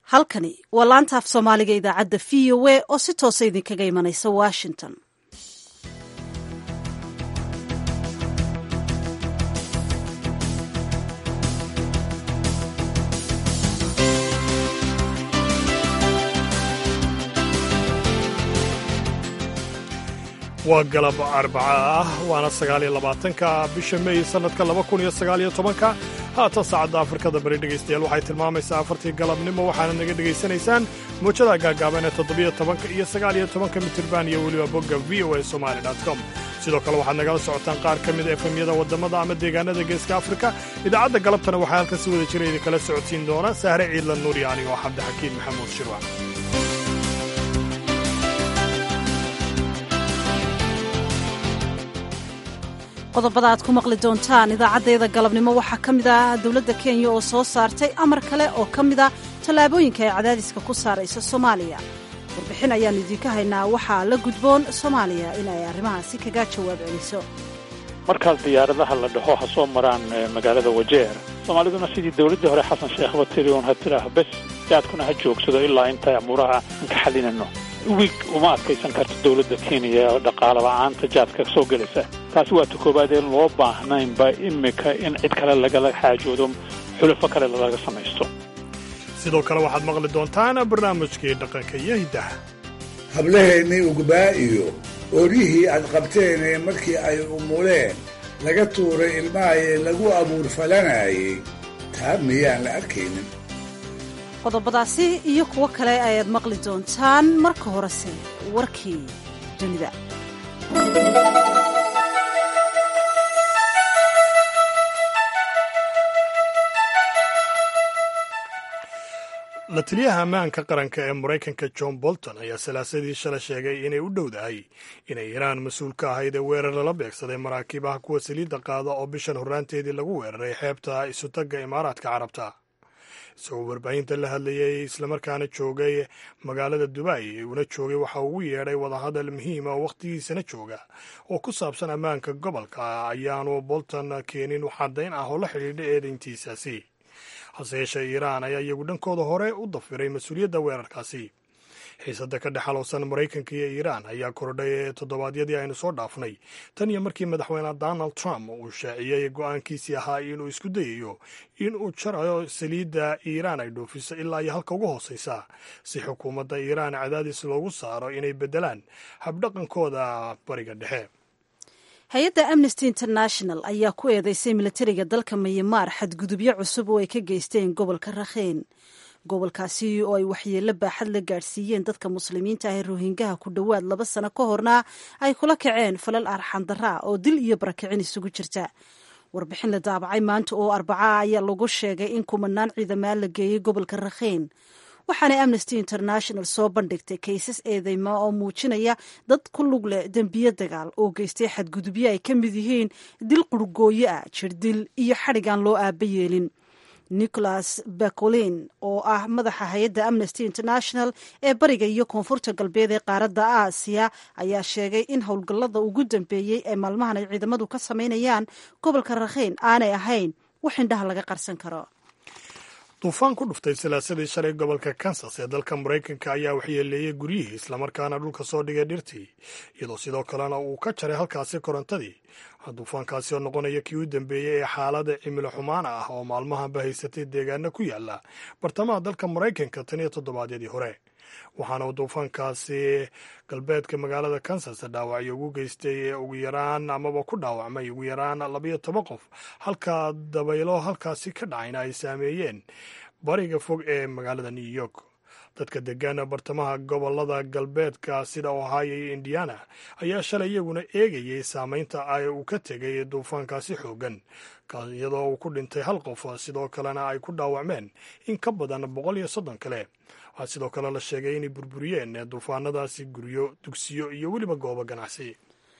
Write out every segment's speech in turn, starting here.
halkani waa laanta af soomaaliga idaacadda v o a oo si toosa idinkaga imanaysa washington waa galab arbaca ah waana sagaaliyo labaatanka bisha meey sannadka laba kun iyo sagaaliyo tobanka haatan saacadda afrikada bari dhegaystayaal waxay tilmaamaysaa afartii galabnimo waxaana naga dhegaysanaysaan muujada gaagaaban ee toddobiyo tobanka iyo sagaaliyo tobanka mitirban iyo weliba bogga v o a somali com sidoo kale waxaad nagala socotaan qaar ka mida efemyada waddamada ama deegaanada geeska afrika idaacadda galabtana waxaa halkan si wada jira idinkala socodsiin doona sahre ciidla nuuri anigoo cabdixakiin maxamuud shirwac qodobada aad ku maqli doontaan idaacaddeeda galabnimo waxaa ka mid ah dowladda kenya oo soo saartay amar kale oo ka mid a tallaabooyinka ay cadaadiska ku saaraysa soomaaliya warbixin ayaannu idiinka haynaa waxaa la gudboon soomaaliya in ay arrimahaasi kaga jawaab celiso markaas diyaaradaha la dhaho ha soo maraan magaalada wajeer soomaaliduna sidii dowladdii hore xasan sheekhba tiri un ha tidhaaho bes jaadkuna ha joogsado ilaa inta amuuraha aan ka xalinano wig uma adkaysan karto dowladda kenya oo dhaqaalo la'aanta jaadka soo gelaysa taasi waa ta koowaad een loo baahnaynba imika in cid kale lagala xaajoodo xulafo kale laga samaysto sidoo kale waxaad maqli doontaan barnaamijkii dhaqanka iyo hiddaha hablaheennii ugbaa iyo oryihii aad qabteenee markii ay umuleen laga tuuray ilmahayee lagu abuur falanayay taa miyaan la arkaynin qodobadaasi iyo kuwo kale ayaad maqli doontaan marka horese warkii dunida la taliyaha ammaanka qaranka ee maraykanka john bolton ayaa salaasadii shala sheegay inay u dhowdahay inay iiraan mas-uul ka ahayd ee weerar lala beegsaday maraakiibaha kuwa saliidda qaada oo bishan horraanteedii lagu weeraray xeebta isutagga imaaraadka carabta isagoo warbaahinta la hadlayay islamarkaana joogay magaalada dubay una joogay waxa ugu yeedhay wadahadal muhiima oo wakhtigiisana jooga oo ku saabsan ammaanka gobolka ayaanu bolton keenin waxadayn ah oo la xidhiidha eedayntiisaasi hase yeeshee iiraan ayaa iyagu dhankooda hore u dafiray mas-uuliyadda weerarkaasi xiisadda ka dhex halowsan maraykanka iyo iiraan ayaa kordhay toddobaadyadii aynu soo dhaafnay tan iyo markii madaxweyne donald trump uu shaaciyey go'aankiisii ahaa inuu isku dayayo in uu jarayo saliidda iiraan ay dhoofiso ilaa iyo halka ugu hooseysa si xukuumadda iiraan cadaadis loogu saaro inay beddelaan habdhaqankooda bariga dhexe hay-adda amnesty international ayaa ku eedeysay milatariga dalka mayamaar xadgudubyo cusub oo ay ka geysteen gobolka rakheen gobolkaasi oo ay waxyeello baaxad la gaadhsiiyeen dadka muslimiinta ah ee rohingaha ku dhowaad laba sano ka horna ay kula kaceen falal arxandaraa oo dil iyo barakicin isugu jirta warbixin la daabacay maanta oo arbaca ayaa lagu sheegay in kumanaan ciidamaa la geeyey gobolka rakheen waxaana amnesty international soo bandhigtay kaysas eedeyma oo muujinaya dad ku lug leh dembiyo dagaal oo geystay xadgudubyo ay ka mid yihiin dil qurgooyo ah jirdil iyo xadhigaan loo aaba yeelin nicholas bacolin oo ah madaxa hay-adda amnesty international ee bariga iyo koonfurta galbeed ee qaaradda aasiya ayaa sheegay in howlgallada ugu dambeeyey ee maalmahan ay ciidamadu ka samaynayaan gobolka rakhiin aanay ahayn wax indhaha laga qarsan karo duufaan ku dhuftay salaasadii shalay gobolka kansas ee dalka maraykanka ayaa waxyeeleeyey guryihii islamarkaana dhulka soo dhigay dhirtii iyadoo sidoo kalena uu ka jaray halkaasi korontadii duufaankaasi oo noqonaya kii u dambeeyey ee xaalada cimilo xumaana ah oo maalmahanba haysatay deegaana ku yaala bartamaha dalka maraykanka tan iyo toddobaadyadii hore waxaana uu duufaankaasi galbeedka magaalada kansas dhaawacyo ugu geystay ugu yaraan amaba ku dhaawacmay ugu yaraan labayo toban qof halka dabaylo halkaasi ka dhacayna ay saameeyeen bariga fog ee magaalada new york dadka degaana bartamaha gobolada galbeedka sida ohio iyo indiana ayaa shalay iyaguna eegayay saameynta ay uu ka tegay duufaankaasi xoogan iyadoo uu ku dhintay hal qof sidoo kalena ay ku dhaawacmeen in ka badan boqol iyo soddon kale waxaa sidoo kale la sheegay inay burburiyeen duufaanadaasi guryo dugsiyo iyo weliba goobo ganacsi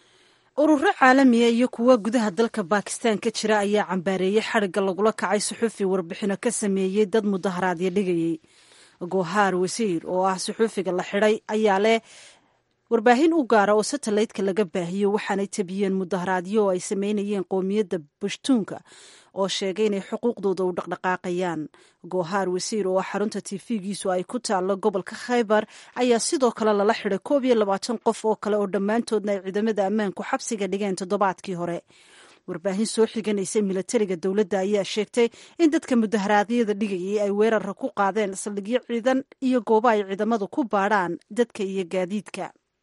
ururo caalamiya iyo kuwa gudaha dalka bakistan ka jira ayaa cambaareeyey xadhigga lagula kacay suxuufi warbixino ka sameeyey dad mudaharaadyo dhigayey gohaar wasiir oo ah suxuufiga la xidhay ayaa leh warbaahin u gaara oo satelliteka laga baahiyo waxaanay tabiyeen mudaharaadyo oo ay sameynayeen qoomiyadda bashtuunka oo sheegay inay xuquuqdooda u dhaqdhaqaaqayaan goohaar wasiir oo xarunta tifigiisu ay ku taallo gobolka khaybar ayaa sidoo kale lala xiday koob iyo labaatan qof oo kale oo dhammaantoodna ay ciidamada ammaanku xabsiga dhigeen toddobaadkii hore warbaahin soo xiganaysay milatariga dowladda ayaa sheegtay in dadka mudaharaadyada dhigayay ay weerara ku qaadeen saldhigyo ciidan iyo goobo ay ciidamadu ku baadhaan dadka iyo gaadiidka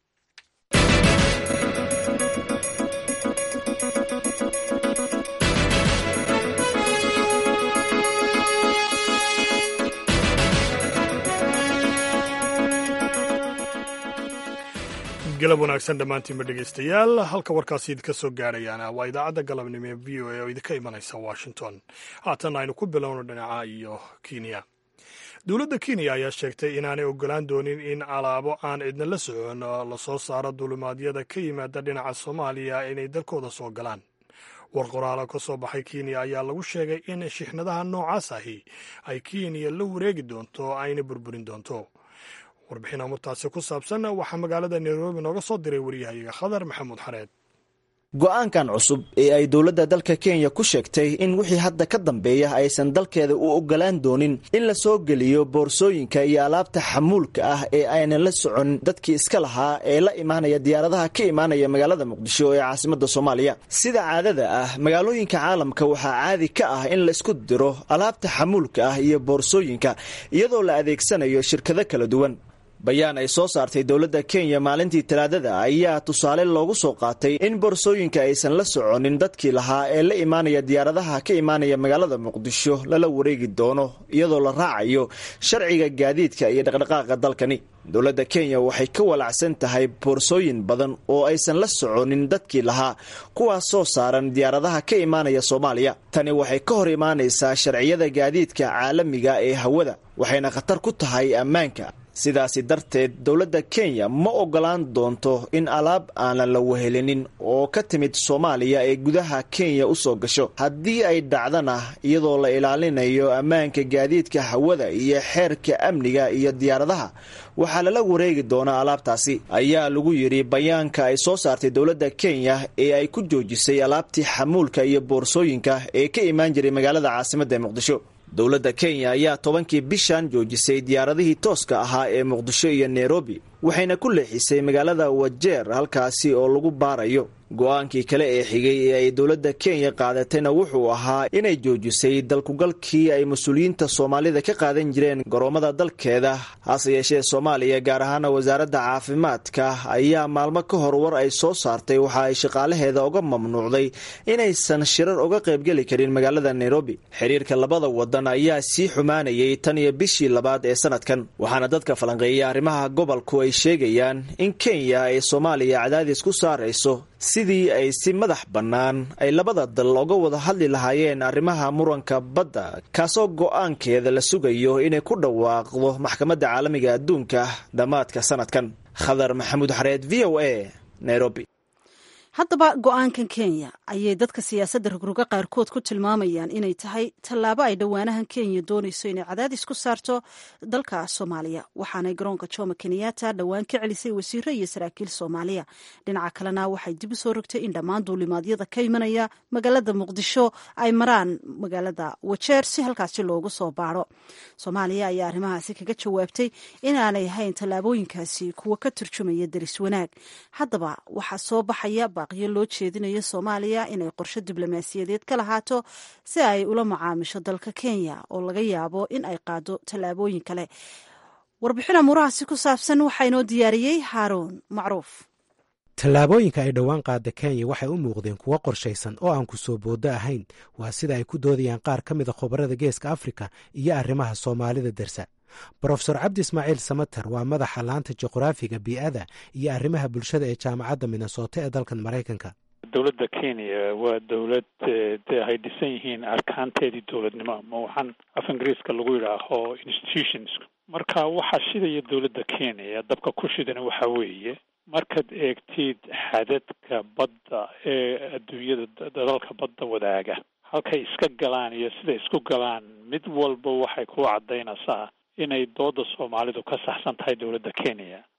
galab wanaagsan dhammaantiinba dhegaystayaal halka warkaasi idinka soo gaarayaana waa idaacadda galabnimo ee v o a oo idinka imanaysa washington haatan aynu ku bilowno dhinaca iyo kenya dowladda kenya ayaa sheegtay inaanay ogolaan doonin in alaabo aan cidna la socon lasoo saaro dulimaadyada ka yimaada dhinaca soomaaliya inay dalkooda soo galaan war qoraalo ka soo baxay kenya ayaa lagu sheegay in shixnadaha noocaas ahi ay kenya la wareegi doonto ayna burburin doonto warbixin amurtaasi ku saabsan waxaa magaalada nairobi nooga soo diray waryahayaga khadar maxamuud xareed go-aankan cusub ee ay dowladda dalka kenya ku sheegtay in wixii hadda ka dambeeya aysan dalkeeda u ogolaan doonin in la soo geliyo boorsooyinka iyo alaabta xamuulka ah ee aynan la socon dadkii iska lahaa ee la imaanaya diyaaradaha ka imaanaya magaalada muqdisho ee caasimadda soomaaliya sida caadada ah magaalooyinka caalamka waxaa caadi ka ah in laisku diro alaabta xamuulka ah iyo boorsooyinka iyadoo la adeegsanayo shirkado kala duwan bayaan ay soo saartay dowladda kenya maalintii talaadada ayaa tusaale loogu soo qaatay in boorsooyinka aysan la soconin dadkii lahaa ee la imaanaya diyaaradaha ka imaanaya magaalada muqdisho lala wareegi doono iyadoo la raacayo sharciga gaadiidka iyo dhaqdhaqaaqa dalkani dowladda kenya waxay ka walacsan tahay boorsooyin badan oo aysan la soconin dadkii lahaa kuwaas soo saaran diyaaradaha ka imaanaya soomaaliya tani waxay ka hor imaanaysaa sharciyada gaadiidka caalamiga ee hawada waxayna khatar ku tahay ammaanka sidaasi darteed dowladda kenya ma ogolaan doonto in alaab aanan la wehelinin oo ka timid soomaaliya ee gudaha kenya u soo gasho haddii ay dhacdana iyadoo la ilaalinayo ammaanka gaadiidka hawada iyo xeerka amniga iyo diyaaradaha waxaa lala wareegi doonaa alaabtaasi ayaa lagu yidhi bayaanka ay soo saartay dowladda kenya ee ay ku joojisay alaabtii xamuulka iyo boorsooyinka ee ka imaan jiray magaalada caasimadda ee muqdisho dowladda kenya ayaa tobankii bishan joojisay diyaaradihii tooska ahaa ee muqdisho iyo nairobi waxayna ku leexisay magaalada wajeer halkaasi oo lagu baarayo go-aankii kale ee xigay ee ay dowladda kenya qaadatayna wuxuu ahaa inay joojisay dalkugalkii ay mas-uuliyiinta soomaalida ka qaadan jireen garoommada dalkeeda hase yeeshee soomaaliya gaar ahaana wasaaradda caafimaadka ayaa maalmo ka hor war ay soo saartay waxa ay shaqaalaheeda uga mamnuucday inaysan shirar uga qaybgeli karin magaalada nairobi xiriirka labada wadan ayaa sii xumaanayay tan iyo bishii labaad ee sanadkan waxaana dadka falanqeeya arrimaha gobolku ay sheegayaan in kenya ay soomaaliya cadaadis ku saarayso sidii ay si madax bannaan ay labada dal uga wada hadli lahaayeen arrimaha muranka badda kaasoo go-aankeeda la sugayo inay ku dhawaaqdo maxkamadda caalamiga adduunka dhammaadka sanadkan khadar maxamuud xareed v o a nairobi haddaba go-aankan kenya ayay dadka siyaasadda rogroga qaarkood ku tilmaamayaan inay tahay tallaabo ay dhowaanahan kenya doonayso inay cadaadis ku saarto dalka soomaaliya waxaanay garoonka jomo kenyatta dhowaan ka celisay wasiiro iyo saraakiil soomaaliya dhinaca kalena waxay dib u soo rogtay in dhammaan duulimaadyada ka imanaya magaalada muqdisho ay maraan magaalada wajeer si halkaasi loogu soo baaro soomaaliya ayaa arrimahaasi kaga jawaabtay inaanay ahayn tallaabooyinkaasi kuwa ka turjumaya deris wanaag haddaba waxaa soo baxaya baaqiyo loo jeedinayo soomaaliya inay qorshe diblomaasiyadeed ka lahaato si ay ula macaamisho dalka kenya oo laga yaabo in ay qaado tallaabooyin kale warbixin amuurahaasi ku saabsan waxaa inoo diyaariyey haaruun macruuf tallaabooyinka ay dhowaan qaada kenya waxay u muuqdeen kuwo qorshaysan oo aan ku soo boodo ahayn waa sida ay ku doodayaan qaar ka mida khubarada geeska afrika iyo arrimaha soomaalida dersa brofesor cabdi ismaaciil samater waa madaxa laanta juqraafiga bii'ada iyo arrimaha bulshada ee jaamacadda minnesota ee dalkan maraykanka dowladda kenya waa dowlad dee ay dhisan yihiin arkaanteedii dowladnimo ama waxaan af ingiriiska lagu yidhaaho institutions marka waxaa shidaya dowladda kenya dabka ku shidana waxa weeye markaad eegtid xadadka badda ee adduunyada dalalka badda wadaaga halkay iska galaan iyo siday isku galaan mid walba waxay ku caddaynaysaa inay dooda soomaalidu ka saxsan tahay dowladda kenya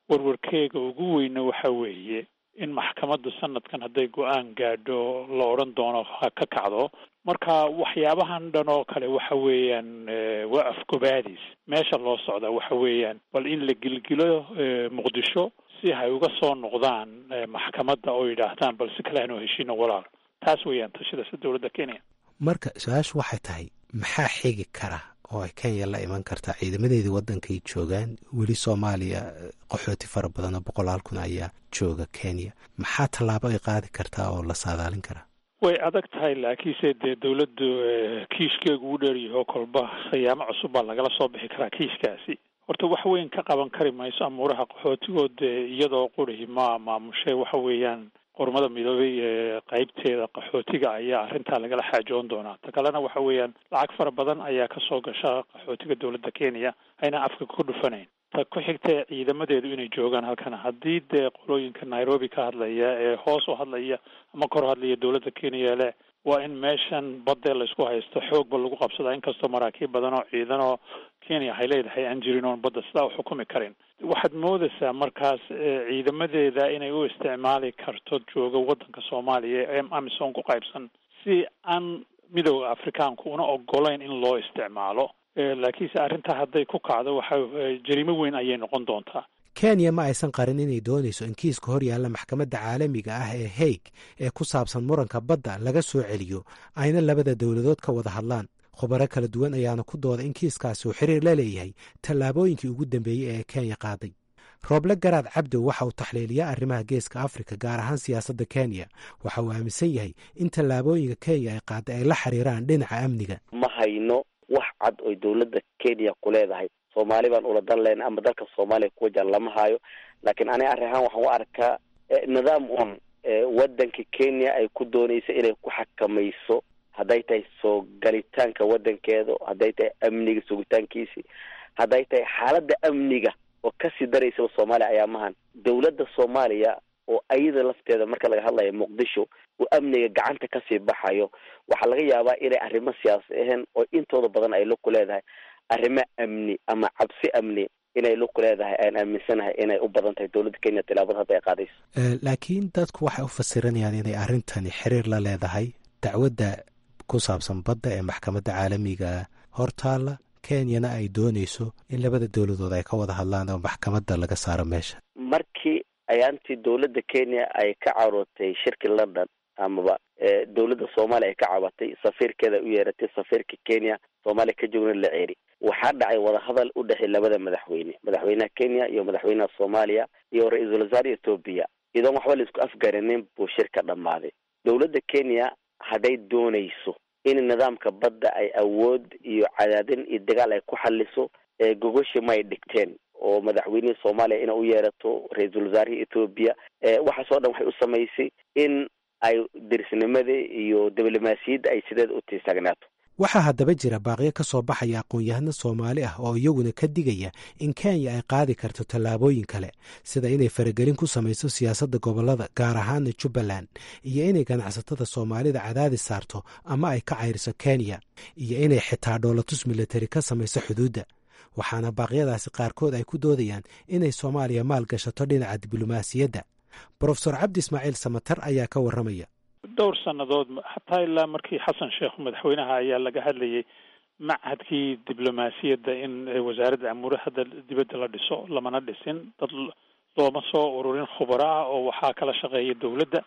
warwarkeega ugu weyna waxa weeye in maxkamaddu sanadkan hadday go-aan gaadho la odhan doono ha ka kacdo marka waxyaabahan dhan oo kale waxa weeyaan waa afgobaadiis meesha loo socda waxa weeyaan bal in la gilgilo muqdisho si hay uga soo noqdaan maxkamadda oo yidhaahdaan bal si kale hanoo heshiino walaal taas weeyaan tashidasa dowladda kenya marka su-aashu waxay tahay maxaa xigi kara oo ay kenya la iman kartaa ciidamadeedii waddankay joogaan weli soomaaliya qaxooti fara badan oo boqolaal kun ayaa jooga kenya maxaa tallaabo ay qaadi kartaa oo la saadaalin karaa way adag tahay laakiinse dee dawladdu kiishkeegu u dheeryaho kolba khiyaamo cusub baa lagala soo bixi karaa kiishkaasi horta wax weyn ka qaban kari mayso amuuraha qaxootigood dee iyadoo qurihi ma maamushay waxa weeyaan qormada midoobay ee qaybteeda qaxootiga ayaa arrintaa lagala xaajoon doonaa ta kalena waxa weeyaan lacag fara badan ayaa kasoo gasha qaxootiga dowladda kenya ayna afka ku dhufanayn ta ku xigta ciidamadeedu inay joogaan halkana haddii dee qolooyinka nairobi ka hadlaya ee hoos u hadlaya ama kor hadlaya dowladda kenya le waa in meeshan badee laysku haysto xoogba lagu qabsadaa inkastoo maraakiib badan oo ciidan oo kenya hay leedahay aan jirin oon badda sidaa u xukumi karin waxaad moodaysaa markaas ciidamadeeda inay u isticmaali karto jooga waddanka soomaaliya ee amisom ku qaybsan si aan midooda afrikaanku una ogolayn in loo isticmaalo laakiinse arrintaa hadday ku kacdo waxa jariimo weyn ayay noqon doontaa kenya ma aysan qarin inay doonayso in kiiska hor yaalla maxkamadda caalamiga ah ee haig ee ku saabsan muranka badda laga soo celiyo ayna labada dowladood ka wada hadlaan khubaro kala duwan ayaana ku dooda in kiiskaasi uu xiriir la leeyahay tallaabooyinkii ugu dambeeyey ee kenya qaaday rooble garaad cabdow waxa uu taxliiliyaa arrimaha geeska afrika gaar ahaan siyaasadda kenya waxa uu aaminsan yahay in tallaabooyinka kenya ay qaaday ay la xiriiraan dhinaca amniga ma hayno wax cad oy dowladda kenya ku leedahay soomaali baan ula dan lehna ama dalka soomaaliya ku wajahan lama hayo laakiin ani arrin ahaan waxaan u arkaa nidaam un waddanka kenya ay ku doonayso inay ku xakamayso hadday tahay soo galitaanka waddankeeda hadday tahay amniga sugitaankiisi hadday tahay xaaladda amniga oo kasii daraysaba soomaaliya ayaamahan dowladda soomaaliya oo ayada lafteeda marka laga hadlayo muqdisho uu amniga gacanta kasii baxayo waxaa laga yaabaa inay arrimo siyaasi ahayn oo intooda badan ay lug ku leedahay arrimo amni ama cabsi amni inay lug ku leedahay aan aaminsanahay inay u badan tahay dowladda kenya tilaabada hadda ay qaadayso laakiin dadku waxay u fasiranayaan inay arrintani xiriir la leedahay dacwadda ku saabsan badda ee maxkamadda caalamiga hortaalla kenyana ay doonayso in labada dowladood ay ka wada hadlaan oo maxkamadda laga saaro meesha markii ayaantii dowladda kenya ay ka carootay shirki london amaba dowladda soomaaliya ay ka cabatay safiirkeeda u yeeratay safiirka kenya soomaaliya ka joogna la ceeri waxaa dhacay wadahadal u dhexey labada madaxweyne madaxweynaha kenya iyo madaxweynaha soomaaliya iyo ra-iisul wasaare etoobiya iyadoon waxba laisku afgarinin buu shirka dhammaaday dowladda kenya hadday doonayso in nidaamka badda ay awood iyo cadaadin iyo dagaal ay ku xaliso gogoshi may dhigteen oo madaxweynihii soomaaliya ina u yeerato ra-iisul wasaarihii etoobiya waxaasoo dhan waxay u samaysay in ay dirisnimadii iyo diblomaasiyadda ay sideeda u tiisagnaato waxaa haddaba jira baaqyo ka soo baxaya aqoon-yahano soomaali ah oo iyaguna ka digaya in kenya ay qaadi karto tallaabooyin kale sida inay faragelin ku samayso siyaasadda gobollada gaar ahaana jubbaland iyo inay ganacsatada soomaalida cadaadis saarto ama ay ka cayriso kenya iyo inay xitaa dhoolatus milatari ka samayso xuduudda waxaana baaqyadaasi qaarkood ay ku doodayaan inay soomaaliya maal gashato dhinaca diblomaasiyadda brofesor cabdi ismaaciil samatar ayaa ka warramaya dhowr sannadood xataa ilaa markii xasan sheekh madaxweynaha ayaa laga hadlayay machadkii diblomaasiyadda in wasaaradda amuuraha dibadda la dhiso lamana dhisin dad looma soo ururin khubaro ah oo waxaa kala shaqeeya dowladda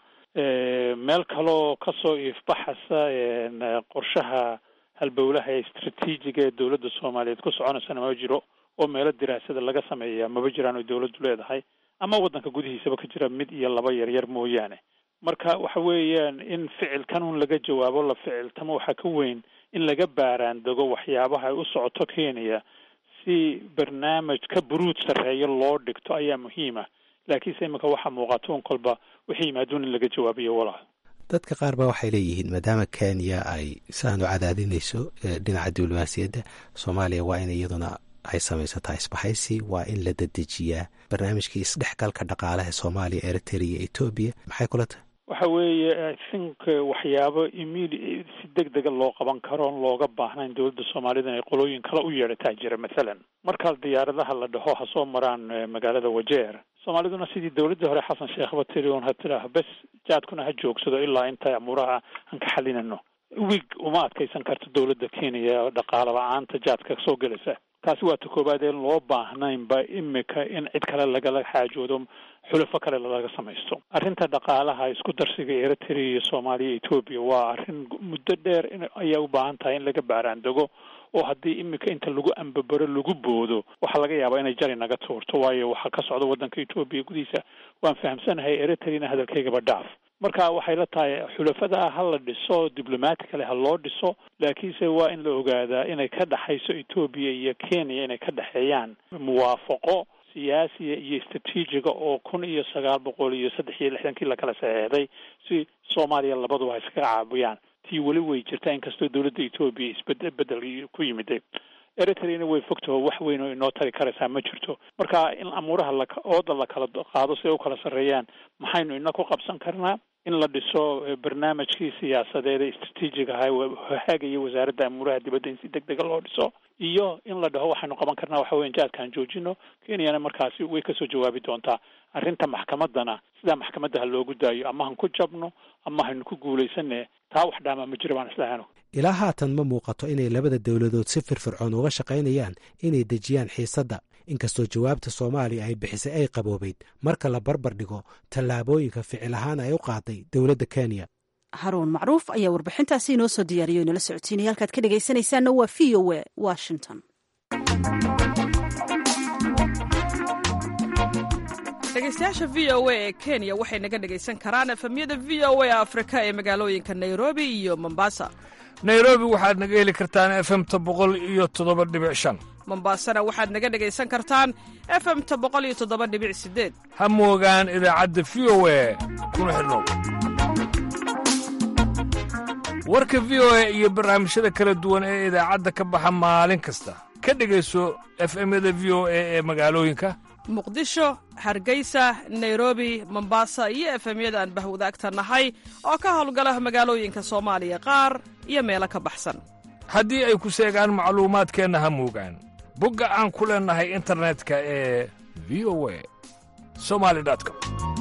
meel kaloo kasoo iifbaxasa qorshaha halbowlaha ee istraatiijiga ee dowladda soomaaliyeed ku soconaysana ma jiro oo meelo diraasada laga sameeya maba jiraan oy dowladdu leedahay ama waddanka gudihiisaba ka jira mid iyo laba yaryar mooyaane marka waxa weeyaan in ficilkan un laga jawaabo la ficiltamo waxaa ka weyn in laga baaraan dego waxyaabaha ay u socoto kenya si barnaamij ka buruud sarreeyo loo dhigto ayaa muhiima laakiinse imika waxaa muuqato un kolba wixii yimaaduun in laga jawaabiyo walaal dadka qaar ba waxay leeyihiin maadaama kenya ay saanu cadaadinayso dhinaca diblomaasiyadda soomaaliya waa in iyaduna ay samaysataa isbahaysi waa in la dedejiyaa barnaamijkii isdhexgalka dhaqaalaha soomaaliya eritrea etoobiya maxay kula tahay waxa weeye i think waxyaabo immedi si deg dega loo qaban karo on looga baahnayn dowladda soomaalida inay qolooyin kale u yeedhataa jira mathalan markaa diyaaradaha la dhaho ha soo maraan magaalada wajeer soomaaliduna sidii dowladdii hore xasan sheekhba tiri un ha tidhaaho bes jaadkuna ha joogsado ilaa inta amuuraha aan ka xalinano wig uma adkaysan karto dowladda kenya dhaqaale la-aanta jaadka soo gelaysa taasi waa ta koowaad een loo baahnaynba imika in cid kale lagala xaajoodo xulafo kale laga samaysto arrinta dhaqaalaha isku darsiga eritrea iyo soomaaliya etoobiya waa arrin muddo dheer in ayaa u baahan tahay in laga baaraandego oo haddii imika inta lagu ambabaro lagu boodo waxaa laga yaabaa inay jari naga tuurto waayo waxaa ka socda waddanka etoobiya gudihiisa waan fahamsanahay eritreana hadalkaygaba dhaaf marka waxay la tahay xulafada ha la dhiso diblomaticale ha loo dhiso laakiinse waa in la ogaadaa inay ka dhexayso etoobiya iyo kenya inay ka dhexeeyaan muwaafaqo siyaasiya iyo istrateejiga oo kun iyo sagaal boqol iyo saddex iyo lixdankii lakala saxeexday si soomaaliya labaduba iskaga caabiyaan tii weli way jirtaa inkastoo dowladda etoobiya isbed bedel ku yimiday eritreana way fogtaho wax weyn oo inoo tari karaysaa ma jirto marka in amuuraha la ooda la kala qaado si ay u kala sarreeyaan maxaynu ina ku qabsan karnaa in la dhiso barnaamijkii siyaasadeed ee istrateejiga ahaa haagaya wasaaradda amuuraha dibadda in si deg dega loo dhiso iyo in la dhaho waxaynu qaban karnaa waxa weyan jaadkaan joojino kenyana markaasi way kasoo jawaabi doontaa arrinta maxkamaddana sidaa maxkamadda ha loogu daayo ama han ku jabno ama haynu ku guulaysane taa wax dhaamaa ma jiro baan islahano ilaa haatan ma muuqato inay labada dowladood si firfircoon uga shaqaynayaan inay dejiyaan xiisadda inkastoo jawaabta soomaaliya ay bixisay ay qaboobeyd marka la barbar dhigo tallaabooyinka ficil ahaan ay u qaaday dowladda kenya haruun macruuf ayaa warbixintaasi inoo soo diyaariyo inala socotiinaya halkaad ka dhegaysanaysaanna waa v o e washington dhegeystayaasha v o a ee kenya waxay naga dhegaysan karaan efemyada v o a afrika ee magaalooyinka nairobi iyo mombasa nairobi waxaad naga heli kartaan efemta boqol iyo toddoba dhibic shan mombasana waxaad naga dhegaysan kartaan efemta boqol iyo toddoba dhibic sideed ha moogaan idaacadda v o e kuna xidhnow warka v o e iyo barnaamijyada kala duwan ee idaacadda ka baxa maalin kasta ka dhegayso efemyada v o e ee magaalooyinka muqdisho hargeysa nairobi mombasa iyo efemyada aan bahwadaagta nahay oo ka howlgala magaalooyinka soomaaliya qaar iyo meelo ka baxsan haddii ay ku seegaan macluumaadkeenna ha moogaan bogga aan ku leennahay internetka ee v o a somali com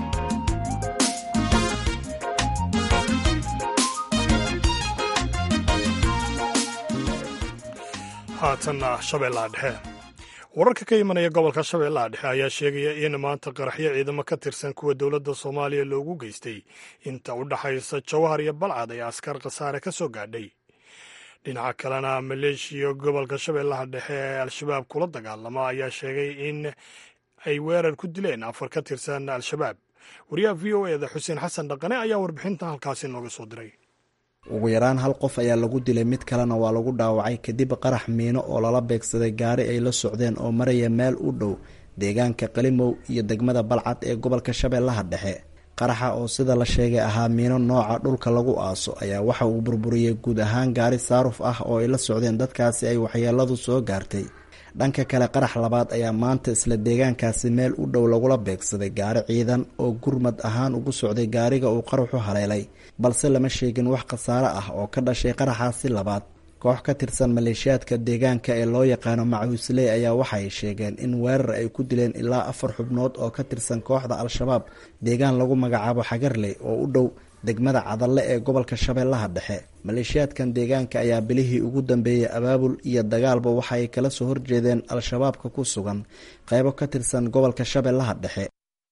haatanna shabeellaha dhexe wararka ka imanaya gobolka shabeellaha dhexe ayaa sheegaya in maanta qaraxyo ciidamo ka tirsan kuwa dowladda soomaaliya loogu geystay inta u dhaxaysa jawhar iyo balcad ee askar khasaare ka soo gaadhay dhinaca kalena maleeshiya gobolka shabeellaha dhexe ee al-shabaab kula dagaalama ayaa sheegay in ay weerar ku dileen afar ka tirsan al-shabaab wariyaha v o eda xuseen xasan dhaqane ayaa warbixinta halkaasi nooga soo diray ugu yaraan hal qof ayaa lagu dilay mid kalena waa lagu dhaawacay kadib qarax miino oo lala beegsaday gaari ay la socdeen oo maraya meel u dhow deegaanka qalimow iyo degmada balcad ee gobolka shabeellaha dhexe qaraxa oo sida la sheegay ahaa miino nooca dhulka lagu aaso ayaa waxa uu burburiyey guud ahaan gaari saaruf ah oo ay la socdeen dadkaasi ay waxyeeladu soo gaartay dhanka kale qarax labaad ayaa maanta isla deegaankaasi meel u dhow lagula beegsaday gaari ciidan oo gurmad ahaan ugu socday gaariga uu qaraxu haleelay balse lama sheegin wax khasaare ah oo ka dhashay qaraxaasi labaad koox ka tirsan maleeshiyaadka deegaanka ee loo yaqaano macuusley ayaa waxay sheegeen in weerar ay ku dileen ilaa afar xubnood oo ka tirsan kooxda al-shabaab deegaan lagu magacaabo xagarley oo u dhow degmada cadalle ee gobolka shabeellaha dhexe maleeshiyaadkan deegaanka ayaa bilihii ugu dambeeyey abaabul iyo dagaalba waxa ay kala soo horjeedeen al-shabaabka ku sugan qeybo ka tirsan gobolka shabeellaha dhexe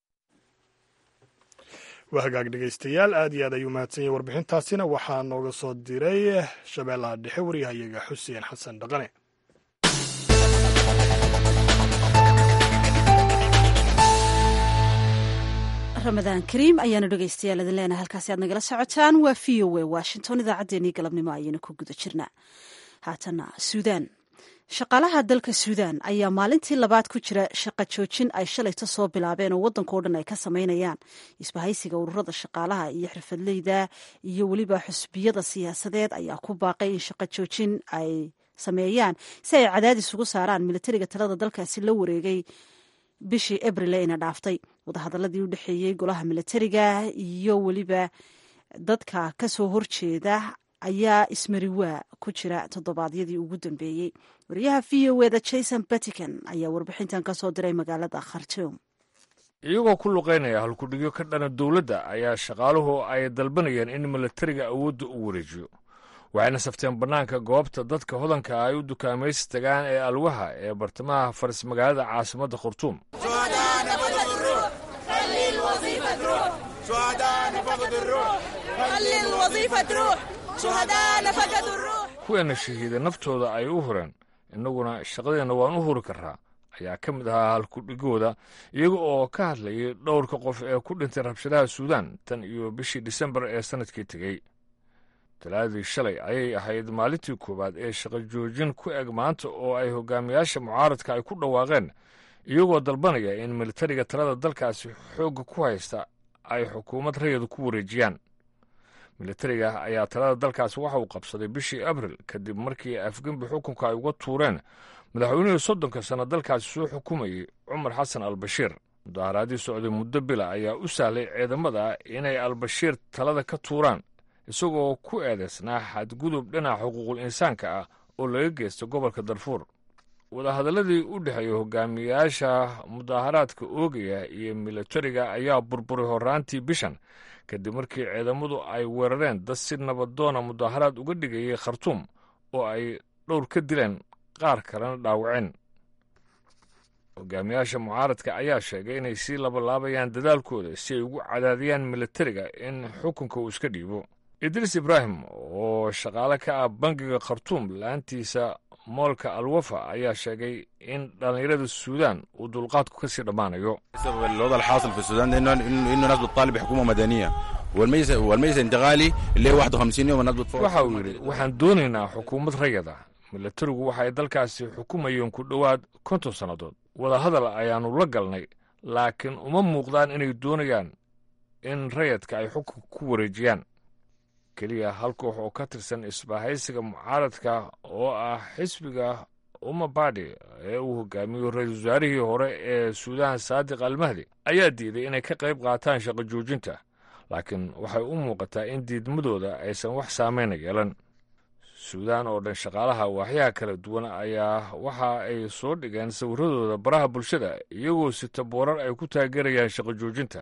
waa hagaag dhegaystayaal aad iyo aad ayuu mahadsan yahay warbixintaasina waxaa nooga soo diray shabeellaha dhexe waryahayaga xuseen xasan dhaqane ramadaan kariim ayaanu dhegaystayaal idin leenahay halkaasi aad nagala socotaan waa v o a washington idaacaddeenii galabnimo ayaynu ku guda jirnaa haatana suudaan shaqaalaha dalka suudaan ayaa maalintii labaad ku jira shaqa joojin ay shalayta soo bilaabeen oo waddankao dhan ay ka samaynayaan isbahaysiga ururada shaqaalaha iyo xirfadleyda iyo weliba xusbiyada siyaasadeed ayaa ku baaqay in shaqa joojin ay sameeyaan si ay cadaadis ugu saaraan militariga talada dalkaasi la wareegay bishii abril ina dhaaftay wadahadaladii u dhexeeyey golaha milatariga iyo weliba dadka kasoo horjeeda ayaa ismariwaa ku jira toddobaadyadii ugu dambeeyey wariyaha v o eda jason batican ayaa warbixintan kasoo diray magaalada khartoum iyagoo ku luqaynaya halkudhigyo ka dhana dowladda ayaa shaqaaluhu ay dalbanayeen in milatariga awoodda u wareejiyo waxayna safteen bannaanka goobta dadka hodanka ay u dukaamaysi tagaan ee alwaha ee bartamaha faris magaalada caasimadda khartuum kuweena shahiida naftooda ay u hureen innaguna shaqadeenna waan u huri karraa ayaa ka mid ahaa halkudhigooda iyaga oo ka hadlayay dhowrka qof ee ku dhintay rabshadaha suudaan tan iyo bishii disembar ee sannadkii tegey talaadii shalay ayay ahayd maalintii koowaad ee shaqo joojin ku eg maanta oo ay hogaamiyaasha mucaaradka ay ku dhawaaqeen iyagoo dalbanaya in militariga talada dalkaasi xoogga ku haysta ay xukuumad rayadu ku wareejiyaan militariga ayaa talada dalkaasi waxa uu qabsaday bishii abril kadib markii afgembi xukunka ay uga tuureen madaxweynihii soddonka sanno dalkaasi soo xukumayey cumar xasan albashiir mudaaharaadii socday muddo bila ayaa u sahlay ciidamada inay albashiir talada ka tuuraan isagoo ku eedaysnaa xadgudub dhinaca xuquuqul insaanka ah oo laga geysta gobolka darfuur wadahadaladii u dhexeeya hogaamiyaasha mudaaharaadka oogaya iyo militariga ayaa burburay horraantii bishan kadib markii ciidamadu ay weerareen dad si nabadoona mudaaharaad uga dhigayay khartuum oo ay dhowr ka dileen qaar kalena dhaawaceen hogaamiyaasha mucaaradka ayaa sheegay inay sii labalaabayaan dadaalkooda si ay ugu cadaadiyaan militariga in xukunka uu iska dhiibo idriis ibraahim oo shaqaale ka ah bangiga khartuum la-aantiisa moolka alwafa ayaa sheegay in dhallinyarada suudaan uu dulqaadku ka sii dhammaanayo الوضع الحاصل في السودان انه انه إنه ناس بتطالب بحكومه مدنيه والمجلس والمجلس الانتقالي اللي هو 51 يوم الناس بتفوق waxa uu yidhi waxaan doonaynaa xukuumad rayada militarigu waxa ay dalkaasi xukumayeen ku dhowaad konton sannadood wadahadal ayaannu la galnay laakiin uma muuqdaan inay doonayaan in rayadka ay xukunka ku wareejiyaan keliya hal koox oo ka tirsan isbahaysiga mucaaradka oo ah xisbiga umabadi ee uu hogaamiyo ra-iisul wasaarihii hore ee suudaan saadiq almahdi ayaa diiday inay ka qayb qaataan shaqo joojinta laakiin waxay u muuqataa in diidmadooda aysan wax saameyna yeelan suudaan oo dhan shaqaalaha waaxyaha kala duwan ayaa waxa ay soo dhigeen sawiradooda baraha bulshada iyagoo sita boorar ay ku taageerayaan shaqo joojinta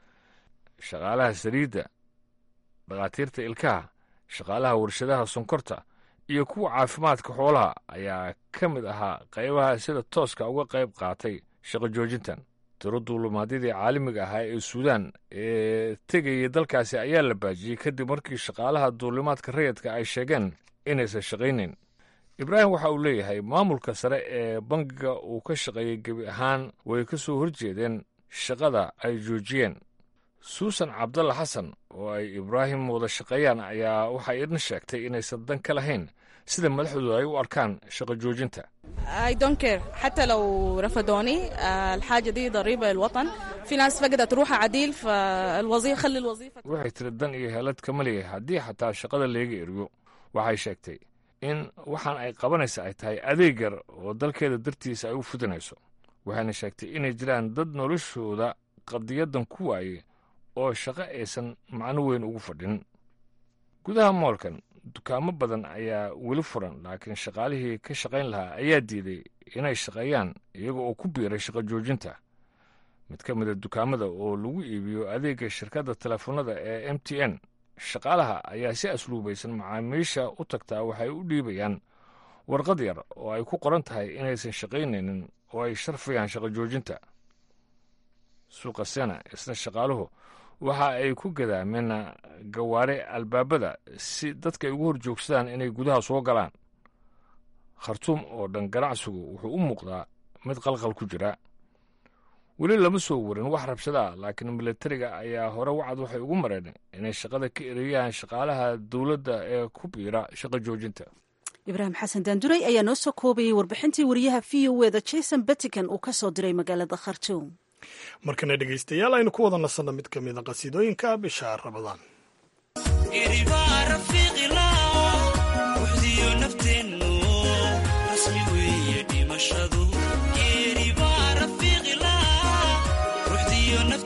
shaqaalaha saliidda dhakhaatiirta ilkaha shaqaalaha warshadaha sonkorta iyo kuwa caafimaadka xoolaha ayaa ka mid ahaa qaybaha sida tooska uga qayb qaatay shaqo joojintan tiro duulumaadyadii caalamiga ahaa ee suudaan ee tegayay dalkaasi ayaa la baajiyey kadib markii shaqaalaha duulimaadka rayadka ay sheegeen inaysan shaqaynayn ibraahim waxa uu leeyahay maamulka sare ee bangiga uu ka shaqeeyey gebi ahaan way ka soo horjeedeen shaqada ay joojiyeen suusan cabdalla xasan oo ay ibraahim wada shaqeeyaan ayaa waxay idin sheegtay inaysan dan ka lahayn sida madaxdooda ay u arkaan shaqo joojinta I don't care حتى لو رفضوني آه، الحاجة دي ضريبة للوطن في ناس فقدت روحها عديل فالوظيفة خلي الوظيفة waxay tiri dan iyo helad kama leeyahay haddii xataa shaqada leega eriyo waxay sheegtay in waxaan ay qabanaysa ay tahay adeeg yar oo dalkeeda dartiisa ay u fudinayso waxayna sheegtay inay jiraan dad noloshooda qadiyadan ku waayey oo shaqo aysan macno weyn ugu fadhin gudaha moolkan dukaamo badan ayaa weli furan laakiin shaqaalihii ka shaqayn lahaa ayaa diiday inay shaqeeyaan iyaga oo ku biiray shaqo joojinta mid ka mida dukaamada oo lagu iibiyo adeegga shirkadda telefoonada ee m t n shaqaalaha ayaa si asluubaysan macaamiisha u tagtaa waxay u dhiibayaan warqad yar oo ay ku qoran tahay inaysan shaqaynaynin oo ay sharfayaan shaqo joojinta suuqa sena isna shaqaaluhu waxa ay ku gadaameen gawaare albaabada si dadka ay ugu hor joogsadaan inay gudaha soo galaan khartuum oo dhan ganacsigu wuxuu u muuqdaa mid qalqal ku jira weli lama soo warin wax rabshada ah laakiin militariga ayaa hore wacad waxay ugu mareen inay shaqada ka ereyaan shaqaalaha dowladda ee ku biira shaqo joojinta ibraahim xasan daanduray ayaa noo soo koobayay warbixintii wariyaha v o eda jason batican uu ka soo diray magaalada khartuum markana dhegaystayaal aynu ku wada nasanno mid ka mida qasiidooyinka bisha rabadaan ruuxdiyo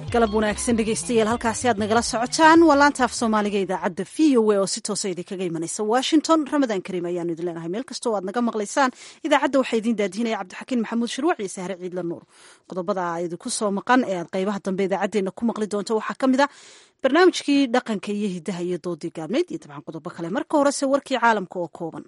galab wanaagsan dhegaystayaal halkaasi aad nagala socotaan waa laanta af soomaaliga idaacadda v o a oo si toosa idinkaga imanaysa washington ramadaan kariim ayaanu idin leenahay meel kastoo aad naga maqlaysaan idaacadda waxaa idiin daadihinaya cabdixakiin maxamuud shirwac iyo sahre ciidla nuur qodobada idinku soo maqan ee aad qaybaha dambe idaacaddeenna ku maqli doonto waxaa ka mid a barnaamijkii dhaqanka iyo hidaha iyo doodii gaabneyd iyo dabcan qodobo kale marka horese warkii caalamka oo kooban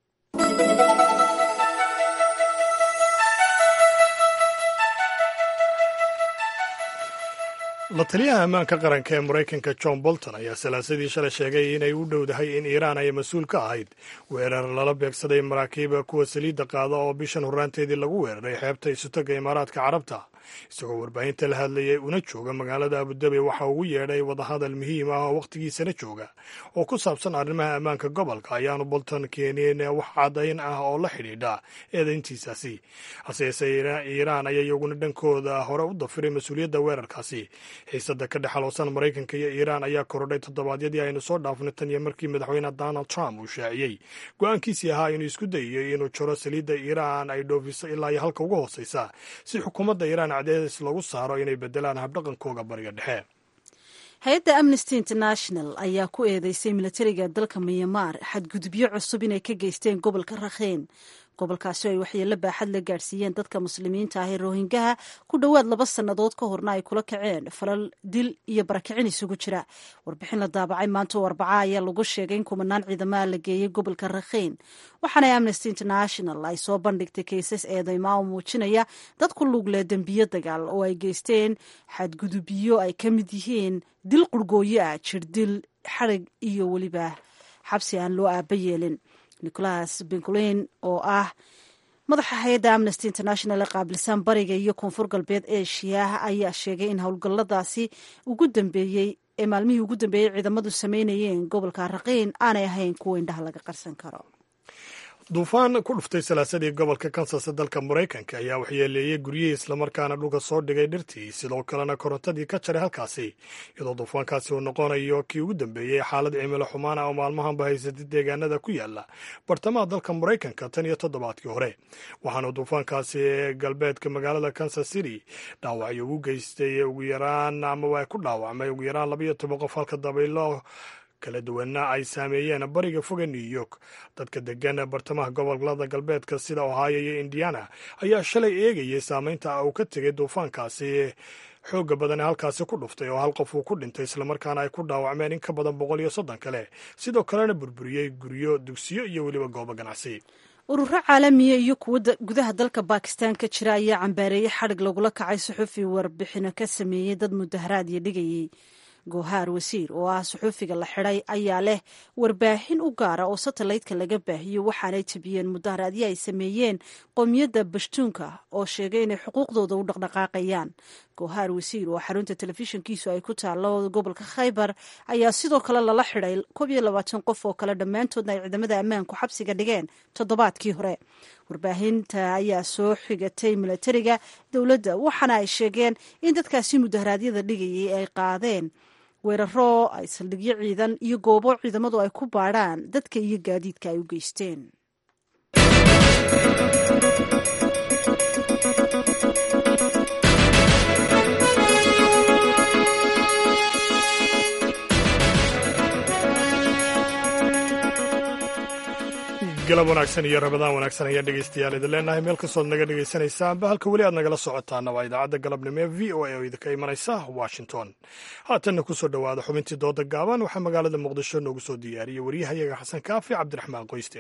la taliyaha ammaanka qaranka ee maraykanka john bolton ayaa salaasadii shalay sheegay inay u dhowdahay in iiraan ay mas-uul ka ahayd weerar lala beegsaday maraakiiba kuwa saliidda qaada oo bishan horraanteedii lagu weeraray xeebta isutaga imaaraadka carabta isagoo warbaahinta la hadlayay una jooga magaalada abudabi waxa ugu yeedhay wadahadal muhiim ah oo wakhtigiisana jooga oo ku saabsan arrimaha ammaanka gobolka ayaanu bolton keenin wax caddayn ah oo la xidhiidha eedayntiisaasi hase yeesee iiraan ayaa iyaguna dhankooda hore u dafiray mas-uuliyadda weerarkaasi xiisada ka dhexaloosan maraykanka iyo iiraan ayaa korodhay toddobaadyadii aynu soo dhaafnay tan iyo markii madaxweyne donald trump uu shaaciyey go-aankiisii ahaa inuu isku dayayo inuu jaro saliidda iiraan ay dhoofiso ilaa iyo halka uga hooseysa si xukuumadda iiraan cadeedis lagu saaro inay bedelaan habdhaqankooga bariga dhexe hay-adda amnesty international ayaa ku eedeysay milatariga dalka myanmar xadgudubyo cusub inay ka geysteen gobolka rakheen gobolkaasi oo ay waxyeello baaxad la gaadhsiiyeen dadka muslimiinta ah ee rohingaha ku dhowaad laba sannadood ka horna ay kula kaceen falal dil iyo barakicin isugu jira warbixin la daabacay maanta oo arbaca ayaa lagu sheegay in kumanaan ciidamaha la geeyey gobolka rakhiin waxaana amnesty international ay soo bandhigtay kaysas eedeymaa oo muujinaya dad ku lugle dembiyo dagaal oo ay geysteen xadgudubyo ay ka mid yihiin dil qurgooyo ah jirdil xarig iyo weliba xabsi aan loo aaba yeelin nicholas bencolin oo ah madaxa hay-adda amnesty international ee qaabilsan bariga iyo koonfur galbeed asia ayaa sheegay in howlgalladaasi ugu dambeeyey ee maalmihii ugu dambeeyey ciidamadu sameynayeen gobolka raqiin aanay ahayn kuwa indhaha laga qarsan karo duufaan ku dhuftay salaasadii gobolka kansas ee dalka maraykanka ayaa waxyeeleeyey guryihii islamarkaana dhulka soo dhigay dhirtii sidoo kalena korontadii ka jaray halkaasi iyadoo duufaankaasi uu noqonayo kii ugu dambeeyey xaalad cimilo xumaan ah oo maalmahanba haysatay deegaanada ku yaala bartamaha dalka maraykanka tan iyo toddobaadkii hore waxaana duufaankaasi ee galbeedka magaalada kansas city dhaawacyo ugu geystay ugu yaraan amaba ay ku dhaawacmay ugu yaraan labaiyo toban qof halka dabaylo kala duwana ay saameeyeen bariga foga new york dadka degan bartamaha gobolada galbeedka sida ohio iyo indiana ayaa shalay eegayay saameynta uu ka tegay duufaankaasi xooga badan ee halkaasi ku dhuftay oo hal qof uu ku dhintay islamarkaana ay ku dhaawacmeen in ka badan boqol iyo soddon kale sidoo kalena burburiyey guryo dugsiyo iyo weliba goobo ganacsi ururo caalamiya iyo kuwa gudaha dalka bakistan ka jira ayaa cambaareeyey xadhig lagula kacay suxufi warbixino ka sameeyey dad mudaharaad iyo dhigayey goohaar wasiir oo ah suxuufiga la xidhay ayaa leh warbaahin u gaara oo satelliteka laga baahiyo waxaanay tabiyeen mudaharaadyo ay sameeyeen qowmiyadda bashtuunka oo sheegay inay xuquuqdooda u dhaqdhaqaaqayaan goohaar wasiir oo xarunta telefishinkiisu ay ku taalo gobolka khaybar ayaa sidoo kale lala xidhay koob iyo labaatan qof oo kale dhammaantoodna ay ciidamada ammaanku xabsiga dhigeen toddobaadkii hore warbaahinta ayaa soo xigatay milatariga dowladda waxaana ay sheegeen in dadkaasi mudaharaadyada dhigayay ay qaadeen weeraro ay saldhigyo ciidan iyo goobo ciidamadu ay ku baadhaan dadka iyo gaadiidka ay u geysteen galab wanaagsan iyo rabadaan wanaagsan ayaa dhegeystayaal idin leenahay meel kastood naga dhegeysanaysaanba halka weli aad nagala socotaana waa idaacadda galabnimo ee v o a oo idinka imanaysa washington haatanna kusoo dhowaada xubintii dooda gaaban waxaa magaalada muqdisho noogu soo diyaariyey waryahayaga xasan kaafi cabdiraxmaan qoyste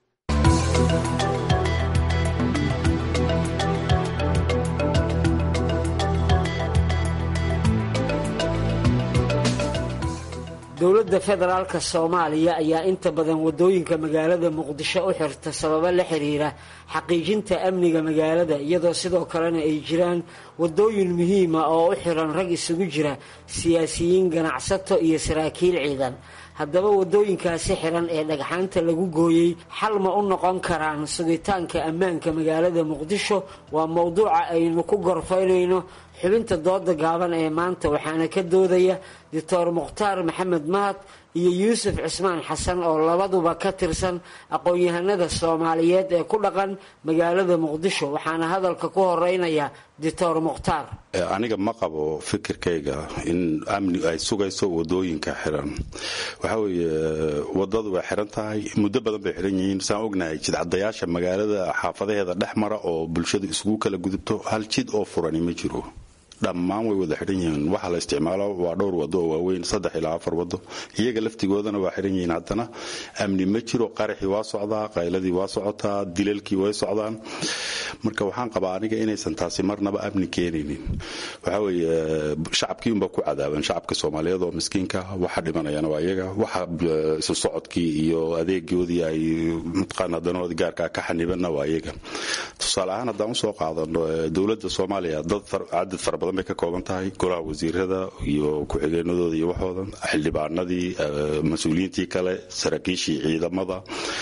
dowladda federaalka soomaaliya ayaa inta badan waddooyinka magaalada muqdisho u xirta sababo la xiriira xaqiijinta amniga magaalada iyadoo sidoo kalena ay jiraan waddooyin muhiima oo u xiran rag isugu jira siyaasiyiin ganacsato iyo saraakiil ciidan haddaba waddooyinkaasi xiran ee dhagxaanta lagu gooyey xal ma u noqon karaan sugitaanka ammaanka magaalada muqdisho waa mowduuca aynu ku gorfaynayno xubinta dooda gaaban ee maanta waxaana ka doodaya doctor mukhtaar maxamed mahad iyo yuusuf cismaan xasan oo labaduba ka tirsan aqoon-yahanada soomaaliyeed ee ku dhaqan magaalada muqdisho waxaana hadalka ku horeynaya doctor mukhtaar aniga ma qabo fikirkayga in amni ay sugayso wadooyinka xiran waxaa weeye wadadu way xiran tahay muddo badan bay xiran yihiin saan ognahay jidcadayaasha magaalada xaafadaheeda dhex mara oo bulshadu isugu kala gudubto hal jid oo furani ma jiro dhammaan way wada xidhan yihiin waxa la isticmaalo waa dhowr wado oo waaweyn saddex ilaa afar wado iyaga laftigoodana waa xidhan yihiin haddana amni ma jiro qaraxii waa socdaa qayladii waa socotaa dilalkii way socdaan marka waxaan qabaa aniga inaysan taasi marnaba amni keenaynin waxaa weeye shacabkii unbaa ku cadaaban shacabka soomaaliyeed oo miskiinka waxa dhimanayana waa iyaga waxa isu socodkii iyo adeegoodii ay mataqaana danahoodii gaarkaa ka xanibanna waa iyaga tusaale ahaan haddaan usoo qaadano dowladda soomaaliya dad cadad fara badan bay ka kooban tahay golaha wasiirada iyo ku-xigeenadooda iyo waxooda xildhibaanadii mas-uuliyiintii kale saraakiishii ciidamada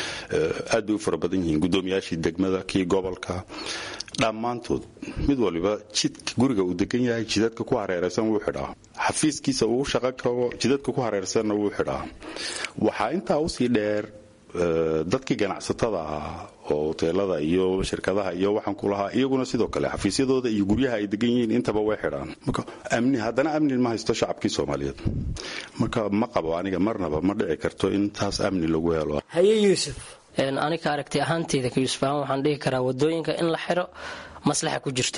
aad bay u fara badan yihiin guddoomiyaashii degmada kii gobolka dhammaantood mid waliba jidka guriga uu degan yahay jidadka ku hareeraysan wuu xidhaa xafiiskiisa uu shaqo kabo jidadka ku hareeraysanna wuu xidhaa waxaa intaa usii dheer dadkii ganacsatada ahaa oo hoteelada iyo shirkadaha iyo waxaan ku lahaa iyaguna sidoo kale xafiisyadooda iyo guryaha ay degan yihiin intaba way xidhaan marka amni haddana amni ma haysto shacabkii soomaaliyeed marka ma qabo aniga marnaba ma dhici karto in taas amni lagu helo haye yuusuf aniga aragti ahaanteyda ka yuusuf ahaan waxaan dhihi karaa wadooyinka in la xiro maslaxa ku jirto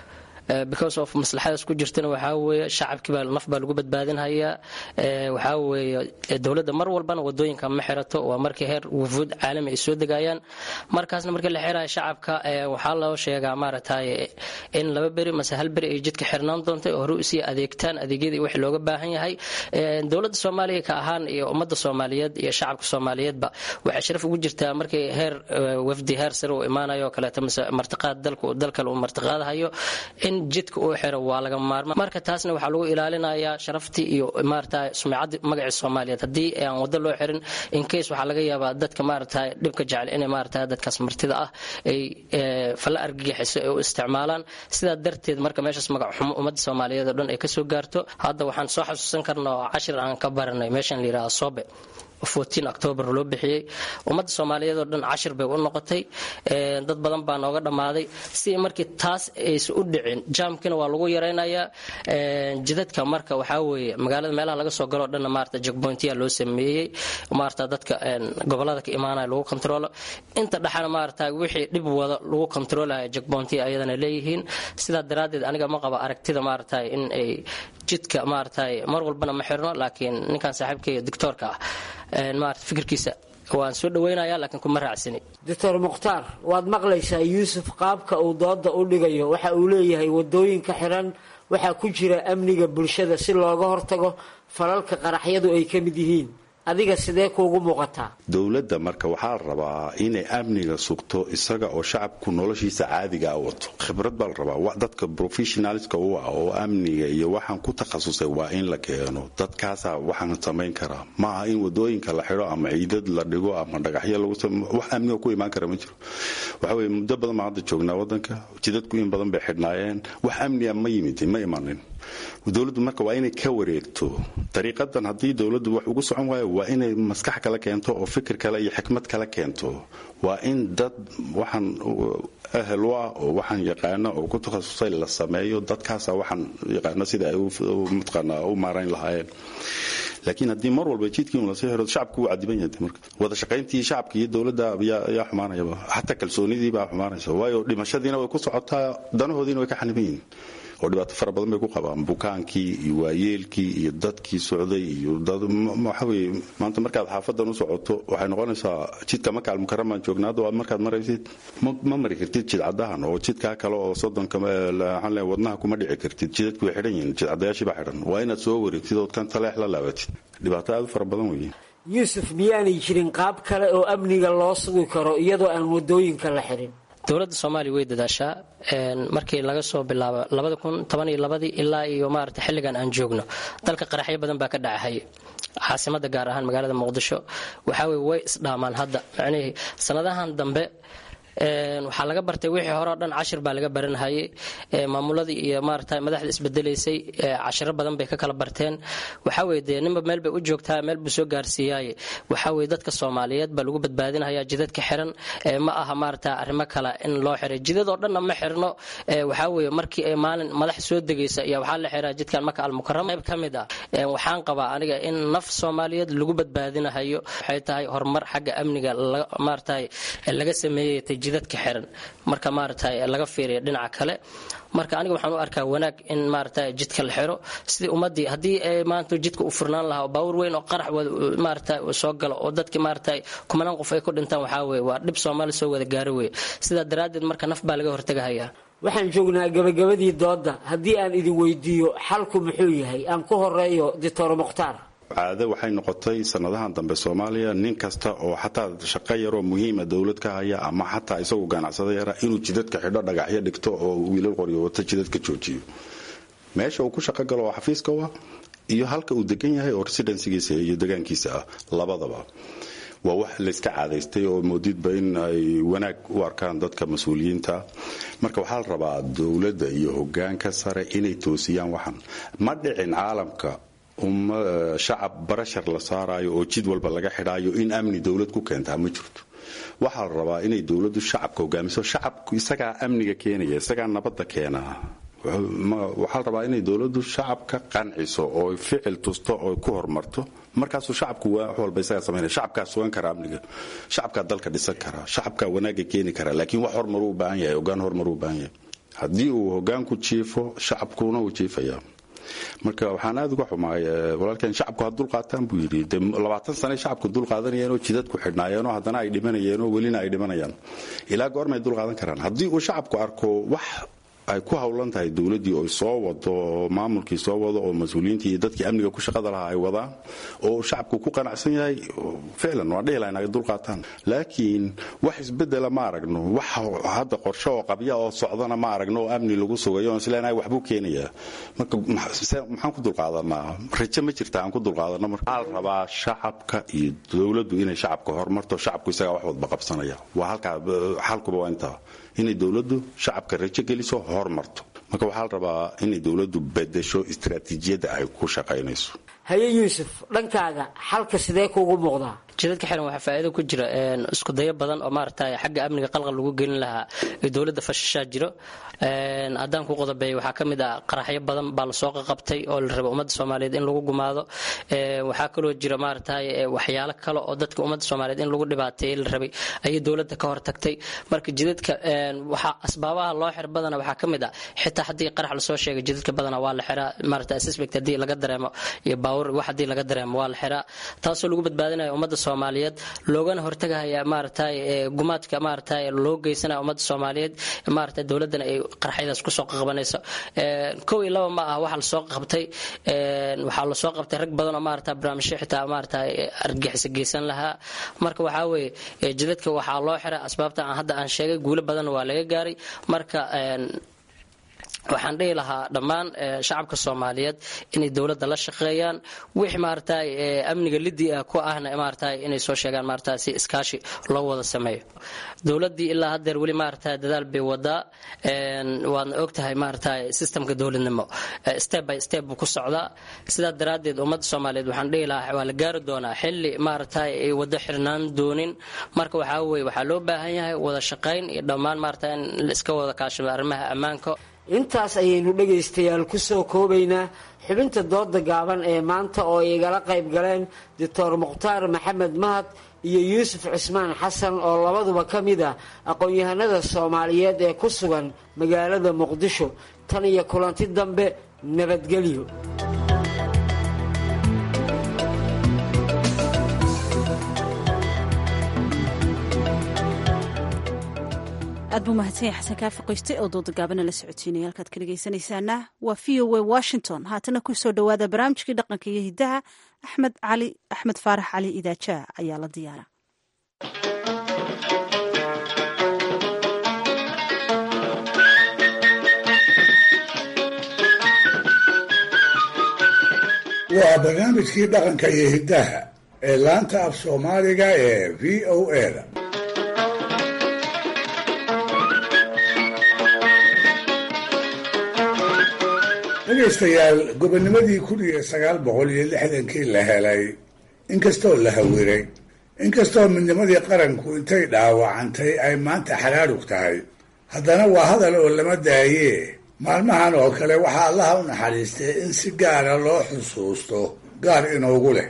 because of maslaxadaas ku jirtana waxaa weeye shacabkiibaa naf baa lagu badbaadinhayaa waxaa weeye dowladda mar walbana wadooyinka ma xirato waa markii heer wufuud caalami ay soo degayaan markaasna markii la xiraya shacabka waxaa loo sheegaa maaragtay in laba beri mase hal beri ay jidka xirnaan doonta oo hore usii adeegtaan adeegyadii wixii looga baahan yahay dowladda soomaaliya ka ahaan iyo ummadda soomaaliyeed iyo shacabka soomaaliyeedba waxay sharaf ugu jirtaa markii heer wafdi heer sare uu imaanayo oo kaleeto mase martiqaad dalkale uu martiqaadahayo in jidka uu xiro waa laga maarma marka taasna waxaa lagu ilaalinayaa sharaftii iyo maarata sumcadii magacii soomaaliyeed haddii aan wado loo xirin incase waxaa laga yaabaa dadka maarata dhibka jecel inay maarata dadkaas martida ah ay falla argagixiso ay u isticmaalaan sidaa darteed marka meeshaas magac xumo ummadda soomaaliyeed oo dhan ay kasoo gaarto hadda waxaan soo xasuusan karnaa oo cashir aan ka baranay meeshan la yidhaha sobe octoobar loo bixiyey ummadda soomaaliyeed oo dhan cashir bay u noqotay dad badan baa nooga dhammaaday si markii taas aysan u dhicin jaamkina waa lagu yaraynayaa jidadka marka waxaa weeye magaalada meelaha laga soo galoo dhanna maarata jagbointiya loo sameeyey maarata dadka gobolada ka imaanaya lagu kontrolo inta dhexana maarata wixii dhib wada lagu kontroolaya jagbointiya ayadana leeyihiin sidaa daraaddeed aniga ma qaba aragtida maarata in ay jidka maarata mar walbana ma xirno laakiin ninkan saaxiibkayga doctoorka ah maarata fikirkiisa waan soo dhaweynaya laakiin kuma raacsani doctor mukhtaar waad maqlaysaa yuusuf qaabka uu dooda u dhigayo waxa uu leeyahay wadooyinka xiran waxaa ku jira amniga bulshada si looga hortago falalka qaraxyadu ay ka mid yihiin adiga sidee kuugu muuqataa dowladda marka waxaa la rabaa inay amniga sugto isaga oo shacabku noloshiisa caadigaa wato khibrad baa la rabaa dadka professionalska u ah oo amniga iyo waxaan ku takhasusay waa in la keeno dadkaasaa waxaan samayn karaa ma aha in wadooyinka la xidho ama ciidad la dhigo ama dhagaxyo lagu wax amniga ku imaan kara ma jiro waxa weye muddo badan baan hadda joognaa wadanka jidadku in badan bay xidhnaayeen wax amniga ma yimid ma imanin dowladdu marka waa inay ka wareegto dariiqadan haddii dowladdu wax ugu socon waayo waa inay maskax kala keento oo fikir kale iyo xikmad kala keento waa in dad waxaan ahel u ah oo waxaan yaqaano oo ku takhasusay la sameeyo dadkaasa waxaan yaqaano sida ay mataqaanaa u maarayn lahaayeen laakiin haddii mar walba jidkii un lasii xiro shacabku wuu cadiban yahay marka wada shaqayntii shacabka iyo dowladda ayaa xumaanayaba xataa kalsoonidii baa xumaanaysa waayo dhimashadiina way ku socotaa danahoodiina way ka xaniban yihiin oo dhibaato fara badan bay ku qabaan bukaankii iyo waayeelkii iyo dadkii socday iyo waxaweye maanta markaad xaafadan u socoto waxay noqonaysaa jidka makaal mukaramaan joognaa hadda markaad maraysid ma mari kartid jidcadahan oo jidkaa kale oo soddonka waxaan leeyahay wadnaha kuma dhici kartid jidadku way xidhan yihiin jidcadayaashii baa xidhan waa inaad soo wareegtid ood kan taleex la laabatid dhibaato aad u fara badan weeye yuusuf miyaanay jirin qaab kale oo amniga loo sugi karo iyadoo aan wadooyinka la xirin dowladda soomaaliya way dadaashaa markii laga soo bilaabo labada kun toban iyo labadii ilaa iyo maarata xilligan aan joogno dalka qaraxyo badan baa ka dhacahaya caasimada gaar ahaan magaalada muqdisho waxaa weye way isdhaamaan hadda macnihii sanadahan dambe waxaa laga bartay wixii hore o dhan cashir baa laga baranhayay maamuladii iyo maarata madaxda isbedelaysay cashiro badan bay ka kala barteen waxaa weye dee ninba meel bay u joogtaa meel buu soo gaarsiiyaaye waxaa weye dadka soomaaliyeed baa lagu badbaadinaya jidadka xiran ma aha maarata arrimo kale in loo xiray jidad oo dhanna ma xirno waxaa weye markii ay maalin madax soo degaysa iyo waxaa la xiraa jidkan maka almukarama qayb ka mid ah waxaan qabaa aniga in naf soomaaliyeed lagu badbaadinahayo waxay tahay horumar xagga amniga maarata laga sameeyay jidadka xiran marka maarata laga fiiriya dhinaca kale marka aniga waxaan u arkaa wanaag in maarata jidka la xiro sidii ummadii haddii maanta jidka u furnaan lahaa baawur weyn oo qarax maarata soo galo oo dadki maarata kumanaan qof ay ku dhintaan waxaa weye waa dhib soomaali soo wada gaaro weye sidaa daraaddeed marka naf baa laga hortegahayaa waxaan joognaa gabagabadii doodda haddii aan idin weydiiyo xalku muxuu yahay aan ku horeeyo doctor mukhtaar caado waxay noqotay sanadahan dambe soomaaliya nin kasta oo xataa shaqo yaroo muhiima dowlad ka haya ama xataa isagu ganacsada yara inuu jidadka xidho dhagaxyo dhigto oo wiilal qoryo wata jidadka joojiyo meesha uu ku shaqo galo oo xafiiska u ah iyo halka uu degan yahay oo residensigiisa iyo degaankiisa ah labadaba waa wax layska caadaystay oo moodidba in ay wanaag u arkaan dadka mas-uuliyiinta marka waxaa la rabaa dowladda iyo hogaanka sare inay toosiyaan waxan ma dhicin caalamka shacab barashar la saaraayo oo jid walba laga xidhaayo in amni dowlad ku keentaa ma jirto waxaa la rabaa inay dowladdu shacabka hogaamiso shacabku isagaa amniga keenaya isagaa nabadda keenaa waxaa la rabaa inay dowladdu shacabka qanciso oo ficil tusto oo ku horumarto markaasuu shacabku wax walba isagaa samaynaya shacabkaa sugan kara amniga shacabkaa dalka dhisan karaa shacabkaa wanaaga keeni karaa laakiin wax hormaruu u baahan yahay hogaan hormaruu u baahan yahay haddii uu hogaanku jiifo shacabkuna uu jiifayaa marka waxaan aad uga xumaay walaalkeen shacabku ha dulqaataan buu yidhi de labaatan sane shacabku dulqaadanayeenoo jidadku xidhnaayeenoo haddana ay dhimanayeenoo welina ay dhimanayaan ilaa goormay dulqaadan karaan haddii uu shacabku arko wax ay ku howlan tahay dowladdii oo soo wado oo maamulkii soo wado oo mas-uuliyiintii iyo dadkii amniga ku shaqada lahaa ay wadaan oo shacabku ku qanacsan yahay ficlan waa dhihi lahayn ay dulqaataan laakiin wax isbedela ma aragno wax hadda qorshe oo qabya oo socdana ma aragno oo amni lagu sugayo oon isleenahay waxbuu keenayaa marka maxaan ku dulqaadanaa rajo ma jirta aan ku dulqaadano marka waxaa la rabaa shacabka iyo dowladdu inay shacabka horumarto shacabku isagaa wax wadba qabsanaya waa halkaa xalkuba waa intaa inay dowladdu shacabka rajo geliso hormarto marka waxaa la rabaa inay dowladdu bedesho istaraatiijiyadda ay ku shaqaynayso haye yuusuf dhankaaga xalka sidee kuugu muuqdaa jidadka xiran waxaa faa'iido ku jira isku dayo badan oo maaragtay xagga amniga qalqal lagu gelin lahaa ee dowladda fashashaa jiro haddaan ku qodobeeyo waxaa ka mid ah qaraxyo badan baa lasoo qaqabtay oo la raba ummadda soomaaliyeed in lagu gumaado waxaa kaloo jira maaragtay waxyaalo kale oo dadka ummadda soomaaliyeed in lagu dhibaateeyey la rabay ayay dowladda ka hortagtay marka jidadka waxaa asbaabaha loo xir badana waxaa ka mid ah xitaa haddii qarax lasoo sheegay jidadka badana waa la xiraa maaragtay suspect haddii laga dareemo iyo baawur wax haddii laga dareemo waa la xiraa taasoo lagu badbaadinayo ummadda soomaaliyeed loogana hortagahaya maaragtay gumaadka maaragtay loo geysanaya ummadda soomaaliyeed maaragtay dowladdana ay qarxyadaas kusoo qabanayso kow iyo laba ma ah waxa lasoo qabtay waxaa lasoo qabtay rag badan oo maaragtay barnaamijyo xitaa maaragtay argixisa geysan lahaa marka waxaa weeye jidadka waxaa loo xiray asbaabta aan hadda aan sheegay guulo badan waa laga gaaray marka waxaan dhihi lahaa dhammaan shacabka soomaaliyeed inay dowladda la shaqeeyaan wix maaragtay amniga lidii ah ku ahna maaragtay inay soo sheegaan maaragtay si iskaashi loo wada sameeyo dowladdii ilaa haddeer weli maaragtay dadaal bay wadaa waadna ogtahay maaragtay systemka dowladnimo step by step buu ku socdaa sidaa daraaddeed ummadda soomaaliyeed waxaan dhihi lahaa waa la gaari doonaa xilli maaragtay ay wado xirnaan doonin marka waxaa weye waxaa loo baahan yahay wada shaqayn iyo dhammaan maaragtay in la iska wada kaashado arrimaha ammaanka intaas ayaynu dhegaystayaal ku soo koobaynaa xubinta dooda gaaban ee maanta oo igala qayb galeen doctor mukhtaar maxamed mahad iyo yuusuf cismaan xasan oo labaduba ka mid ah aqoon-yahanada soomaaliyeed ee ku sugan magaalada muqdisho tan iyo kulanti dambe nabadgelyo aad buu mahadsan yahay xasan kaafi qoyste oo dooda gaabana la socodsiinaya halkaad ka dhegaysanaysaana waa v o a washington haatana ku soo dhowaada barnaamijkii dhaqanka iyo hiddaha axmed cali axmed faarax cali idaajaa ayaa la diyaara waa barnaamijkii dhaqanka iyo hiddaha ee laanta af soomaaliga ee v o a da dhegaystayaal gobonimadii kun iyo sagaal boqol iyo lixdankii la helay inkastoo la hawiray inkastoo midnimadii qaranku intay dhaawacantay ay maanta xaraarug tahay haddana waa hadal oo lama daayee maalmahan oo kale waxaa allaha u naxariistay in si gaara loo xusuusto gaar inoogu leh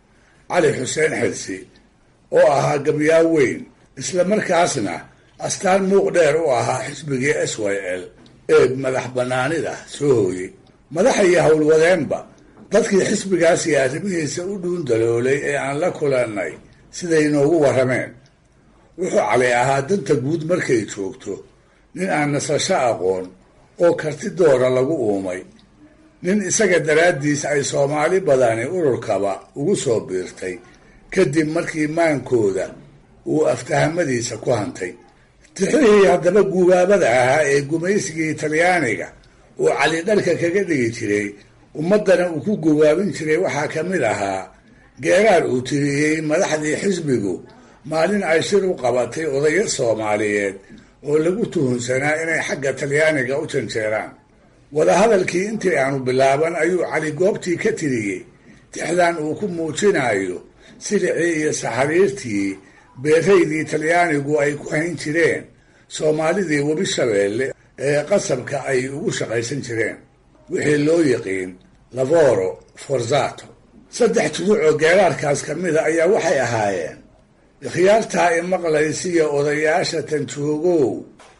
cali xuseen xilsi oo ahaa gabyaa weyn isla markaasna astaan muuq dheer u ahaa xisbigii s y l ee madax bannaanida soo hooyey madaxa iyo howlwadeenba dadkii xisbigaas iyo arrimihiisa u dhuundaloolay ee aan la kulannay siday inoogu warrameen wuxuu cali ahaa danta guud markay joogto nin aan nasasho aqoon oo karti doora lagu uumay nin isaga daraaddiis ay soomaali badani ururkaba ugu soo biirtay kadib markii maankooda uu aftahamadiisa ku hantay tixihii haddaba guubaabada ahaa ee gumaysigii talyaaniga uu cali dharka kaga dhigi jiray ummaddana uu ku gubaabin jiray waxaa ka mid ahaa geeraar uu tiriyey madaxdii xisbigu maalin ay shir u qabatay odayo soomaaliyeed oo lagu tuhunsanaa inay xagga talyaaniga u janjeeraan wadahadalkii intii aanu bilaaban ayuu cali goobtii ka tiriyey tixdan uu ku muujinayo silicii iyo saxariirtii beeraydii talyaanigu ay ku hayn jireen soomaalidii webi shabeelle ee qasabka ay ugu shaqaysan jireen wixii loo yiqiin lavoro forzato saddex tuduc oo geeraarkaas ka mida ayaa waxay ahaayeen ikhyaartaa imaqlaysiya odayaasha tanjoogow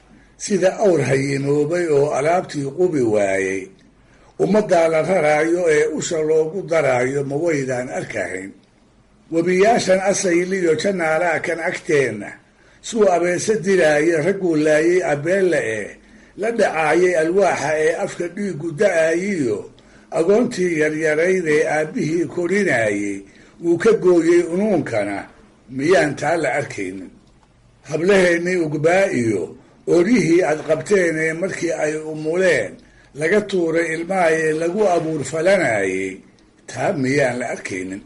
sida awr hayimoobay oo alaabtii qubi waayey ummaddaa la raraayo ee usha loogu daraayo ma waydaan arkahayn webiyaashan asayliyo janaalaa kan agteenna suu abeese diraaye ragguu laayay abeella eh la dhacaayay alwaaxa ee afka dhiigu da-ayiyo agoontii yaryarayd ee aabbihii korinaayey wuu ka gooyey unuunkana miyaan taa la arkaynin hablaheennii ugbaa iyo oryihii aad qabteen ee markii ay umuleen laga tuuray ilmahaye lagu abuur falanayay taa miyaan la arkaynin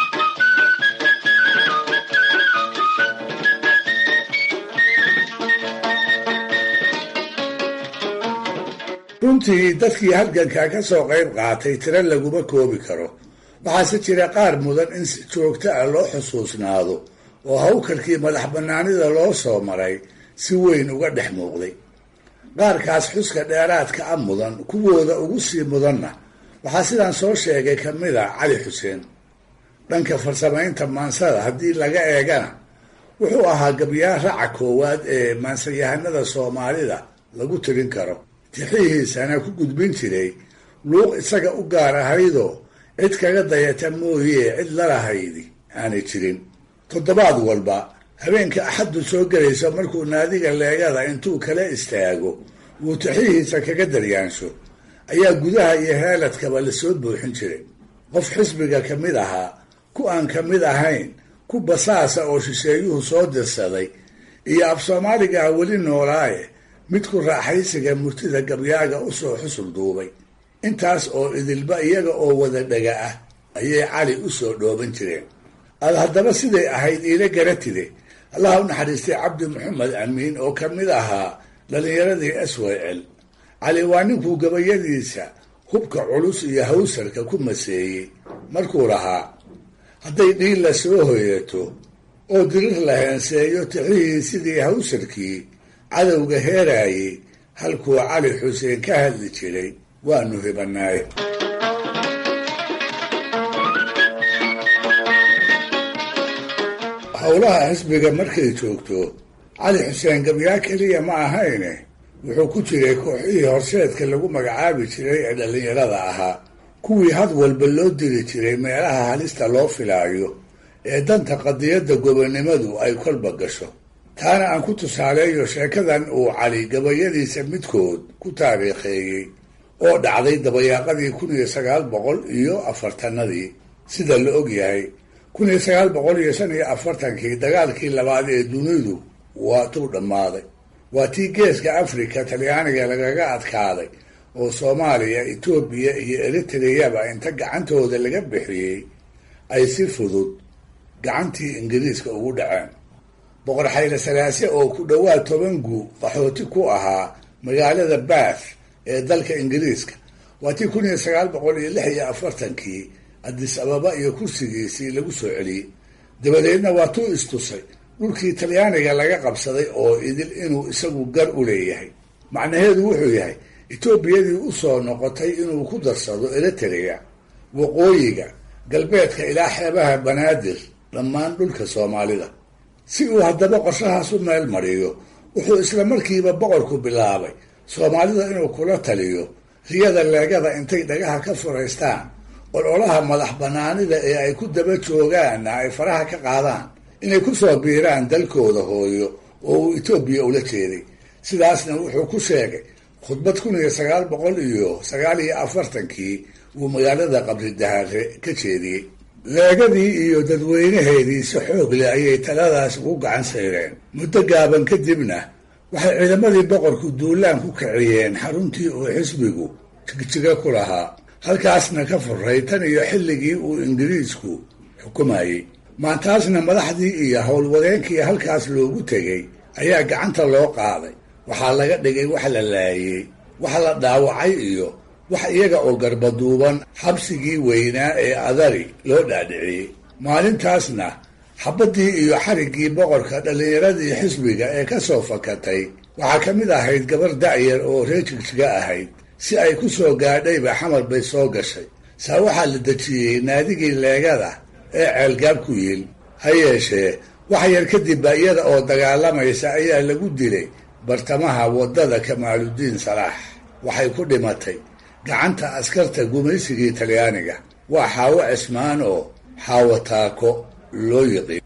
runtii dadkii halganka ka soo qayb qaatay tiro laguma koobi karo waxaase jira qaar mudan in si joogto ah loo xusuusnaado oo hawkarkii madax bannaanida loo soo maray si weyn uga dhex muuqday qaarkaas xuska dheeraadka a mudan kuwooda ugu sii mudanna waxaa sidaan soo sheegay ka mid a cali xuseen dhanka farsamaynta maansada haddii laga eegana wuxuu ahaa gabyaa raca koowaad ee maansayahanada soomaalida lagu tirin karo tixihiisana ku gudbin jiray luuq isaga u gaar ahaydoo cid kaga dayata mooyee cid lalahaydi aanay jirin toddobaad walba habeenka axaddu soo gelayso markuu naadiga leegada intuu kala istaago wuu tixihiisa kaga daryaansho ayaa gudaha iyo heeladkaba lasoo buuxin jiray qof xisbiga ka mid ahaa ku aan ka mid ahayn ku basaasa oo shisheeyuhu soo dirsaday iyo af soomaaliga ah weli noolaaye mid ku raaxaysiga murtida gabyaaga usoo xusul duubay intaas oo idilba iyaga oo wada dhaga ah ayay cali usoo dhooban jireen aad haddaba siday ahayd iila garatide allaha u naxariistay cabdi maxamed amiin oo ka mid ahaa dhallinyaradii s y l cali waa ninkuu gabayadiisa hubka culus iyo hawsarka ku maseeyey markuu lahaa hadday dhiilla soo hoyato oo dirir la heenseeyo tixihii sidii hawsarkii cadowga heeraayey halkuu cali xuseen ka hadli jiray waanu hibanaaye howlaha xisbiga markay joogto cali xuseen gabyaa keliya ma ahayne wuxuu ku jiray kooxihii horseedka lagu magacaabi jiray ee dhallinyarada ahaa kuwii had walba loo diri jiray meelaha halista loo filaayo ee danta qadiyadda gobonnimadu ay kolba gasho taana aan ku tusaaleeyo sheekadan uu cali gabayadiisa midkood ku taariikheeyey oo dhacday dabayaaqadii kun iyo sagaal boqol iyo afartanadii sida la og yahay kun iyo sagaal boqol iyo shan iyo afartankii dagaalkii labaad ee dunidu waa tuu dhammaaday waa tii geeska afrika talyaaniga lagaga adkaaday oo soomaaliya etoobiya iyo eritreyaba inta gacantooda laga bixiyey ay si fudud gacantii ingiriiska ugu dhaceen boqor xayle salaase oo ku dhowaad toban guu qaxooti ku ahaa magaalada bath ee dalka ingiriiska waa tii kun iyo sagaal boqol iyo lix iyo afartankii adis ababa iyo kursigiisii lagu soo celiyey dabadeedna waa tuu istusay dhulkii talyaaniga laga qabsaday oo idil inuu isagu gar u leeyahay macnaheedu wuxuu yahay etoobiyadii u soo noqotay inuu ku darsado eritrea waqooyiga galbeedka ilaa xeebaha banaadir dhammaan dhulka soomaalida si uu haddaba qorshahaas u meel mariyo wuxuu isla markiiba boqorku bilaabay soomaalida inuu kula taliyo riyada leegada intay dhagaha ka furaystaan ololaha madax banaanida ee ay ku daba joogaanna ay faraha ka qaadaan inay ku soo biiraan dalkooda hooyo oo uu etoobiya ula jeeday sidaasna wuxuu ku sheegay khudbad kun iyo sagaal boqol iyo sagaal iyo afartankii uu magaalada qabridahare ka jeediyey leegadii iyo dadweynaheedii si xoog leh ayay taladaas ugu gacan sayreen muddo gaaban kadibna waxay ciidamadii boqorku duulaan ku kiciyeen xaruntii uu xisbigu jigjiga ku lahaa halkaasna ka furay tan iyo xilligii uu ingiriisku xukumayey maantaasna madaxdii iyo howlwadeenkii halkaas loogu tegey ayaa gacanta loo qaaday waxaa laga dhigay wax la laayey wax la dhaawacay iyo wax iyaga oo garbaduuban xabsigii weynaa ee adari loo dhaadhiciyey maalintaasna xabaddii iyo xariggii boqorka dhallinyaradii xisbiga ee ka soo fakatay waxaa ka mid ahayd gabar da'yar oo reer jigjiga ahayd si ay ku soo gaadhayba xamar bay soo gashay saa waxaa la dejiyey naadigii leegada ee ceelgaab ku yiil ha yeeshee wax yar kadibba iyada oo dagaalamaysa ayaa lagu dilay bartamaha waddada kamaaludiin salaax waxay ku dhimatay gacanta askarta gumaysigii talyaaniga waa xaawo cismaan oo xaawo taako loo yiqiin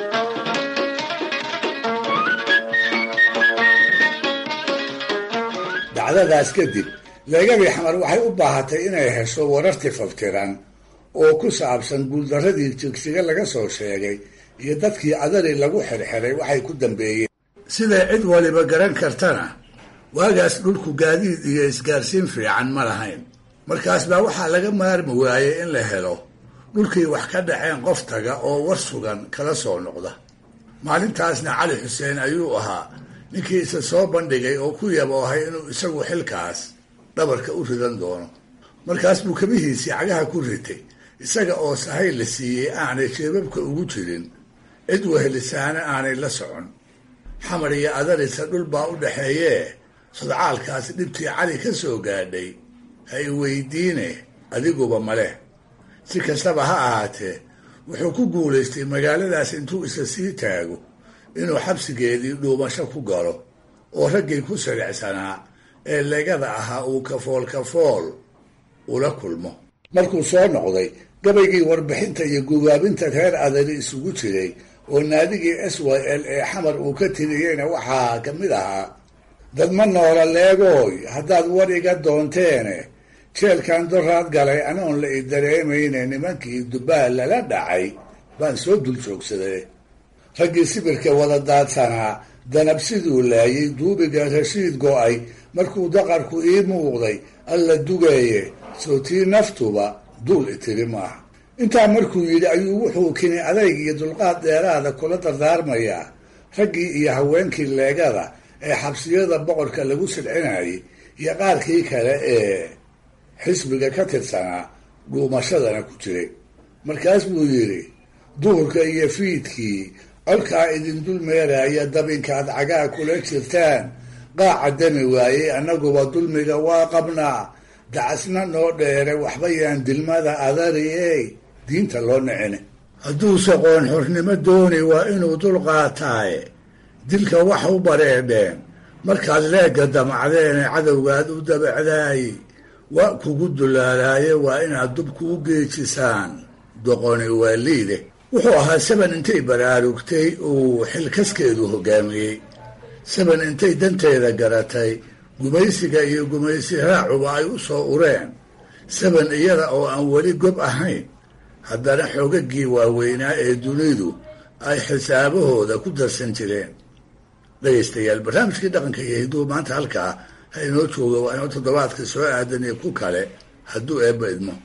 dacdadaas kadib leegadii xamar waxay u baahatay inay hesho wararti faftiran oo ku saabsan guuldarradii jigsiga laga soo sheegay iyo dadkii adari lagu xirxiray waxay ku dambeeyeen siday cid waliba garan kartana waagaas dhulku gaadiid iyo isgaarsiin fiican ma lahayn markaas baa waxaa laga maarmi waayey in la helo dhulkii wax ka dhaceen qof taga oo war sugan kala soo noqda maalintaasna cali xuseen ayuu ahaa ninkii isa soo bandhigay oo ku yaboohay inuu isagu xilkaas dhabarka u ridan doono markaas buu kabihiisii cagaha ku ritay isaga oo sahay la siiyey aanay jeebabka ugu jirin cid wehelisaana aanay la socon xamar iyo adarisa dhul baa u dhaxeeyee sodcaalkaas dhibtii cali ka soo gaadhay ha i weydiine adiguba maleh si kastaba ha ahaatee wuxuu ku guulaystay magaaladaas intuu isa sii taago inuu xabsigeedii dhuumasho ku galo oo raggii ku siricsanaa ee legada ahaa uu kafool kafool ula kulmo markuu soo noqday gabaygii warbixinta iyo gubaabinta reer adari isugu jiray oo naadigii s y l ee xamar uu ka tiriyeyna waxaa ka mid ahaa dad ma noola leegooy haddaad war iga doonteene jeelkan doraad galay anoon la i dareemayne nimankii dubaal lala dhacay baan soo dul joogsaday raggii sibirka wada daadsanaa danab siduu laayay duubiga rashiid go-ay markuu daqarku ii muuqday alla dugeeye sootii naftuba duul itiri maaha intaa markuu yidhi ayuu wuxuu kini adayg iyo dulqaad dheeraada kula dardaarmayaa raggii iyo haweenkii leegada ee xabsiyada boqorka lagu silcinayay iyo qaarkii kale ee xisbiga ka tirsanaa dhuumashadana ku jiray markaas buu yidhi duhurka iyo fiidkii colkaa idin dul meeraya dabinkaad cagaa kula jirtaan qaaca dami waayey annaguba dulmiga waa qabnaa dacasna noo dheere waxba yaan dilmada adariyey diinta loo nicine hadduuse qoon xornimo dooni waa inuu dul qaataaye dilka wax u bareedheen markaad leegga damacdeene cadowgaad u dabacdaay waa kugu dulaalaaye waa inaad dubku u geejisaan doqoni waa liide wuxuu ahaa saban intay baraarugtay uu xilkaskeedu hogaamiyey saban intay danteeda garatay gumaysiga iyo gumaysi raacuba ay u soo ureen saban iyada oo aan weli gob ahayn haddana xoogagii waaweynaa ee dunidu ay xisaabahooda ku darsan jireen dhegaystayaal barnaamijkii dhaqanka iyo hidduu maanta halkaa ha inoo jooga waa inoo toddobaadka soo aadan iyo ku kale hadduu eebba idmo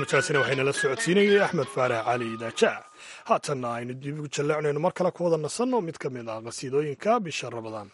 barnaamijkaasina waxaynala socodsiinayay axmed faarax cali daajac haatanna aynu dib ugu jalleecnayno mar kale ku wada nasanno mid ka mid ah qasiidooyinka bisha rabadaan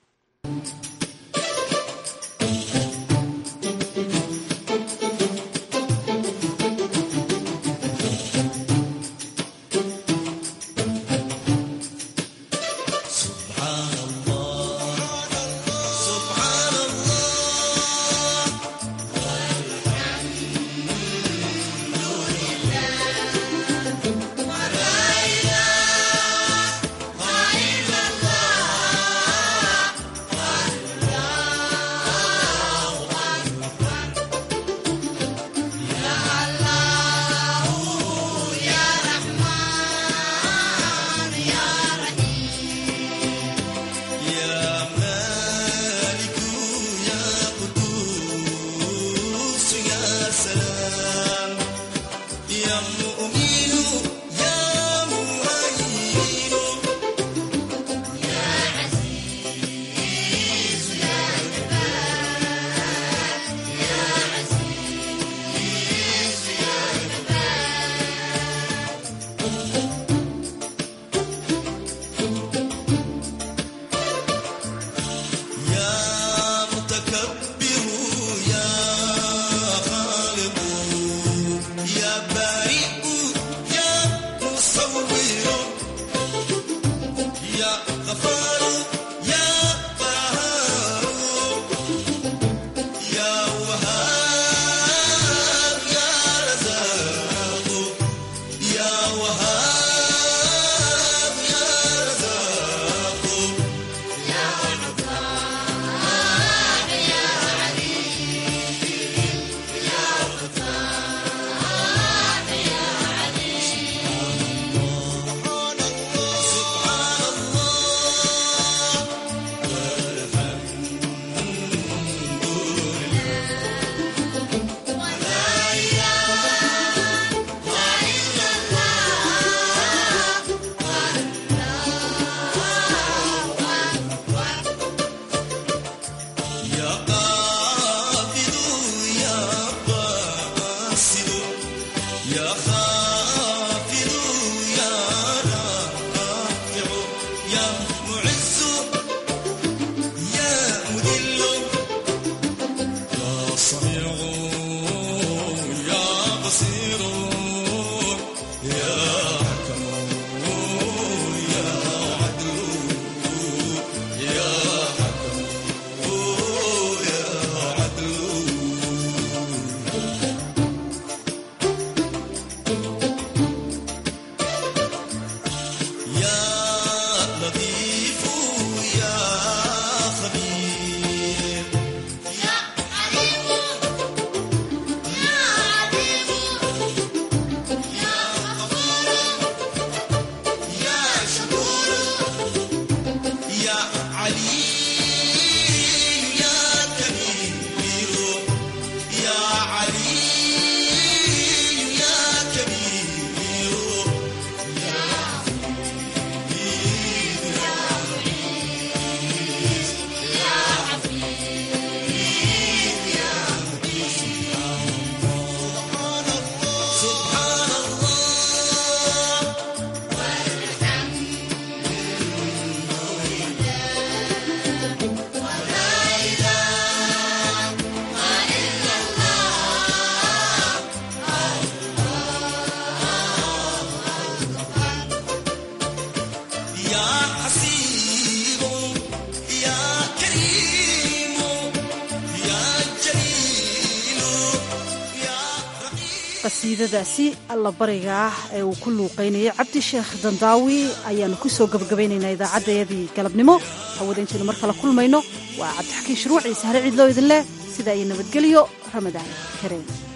qasiidadaasi allabariga ah ee uu ku luuqaynayay cabdisheekh dandaawi ayaannu ku soo gabagabaynaynaa idaacaddayadii galabnimo hawada intaynu mar kale kulmayno waa cabdixakiin shuruuc iyo sahre ciidloo idin leh sidaa iyo nabadgelyo ramadaan kareem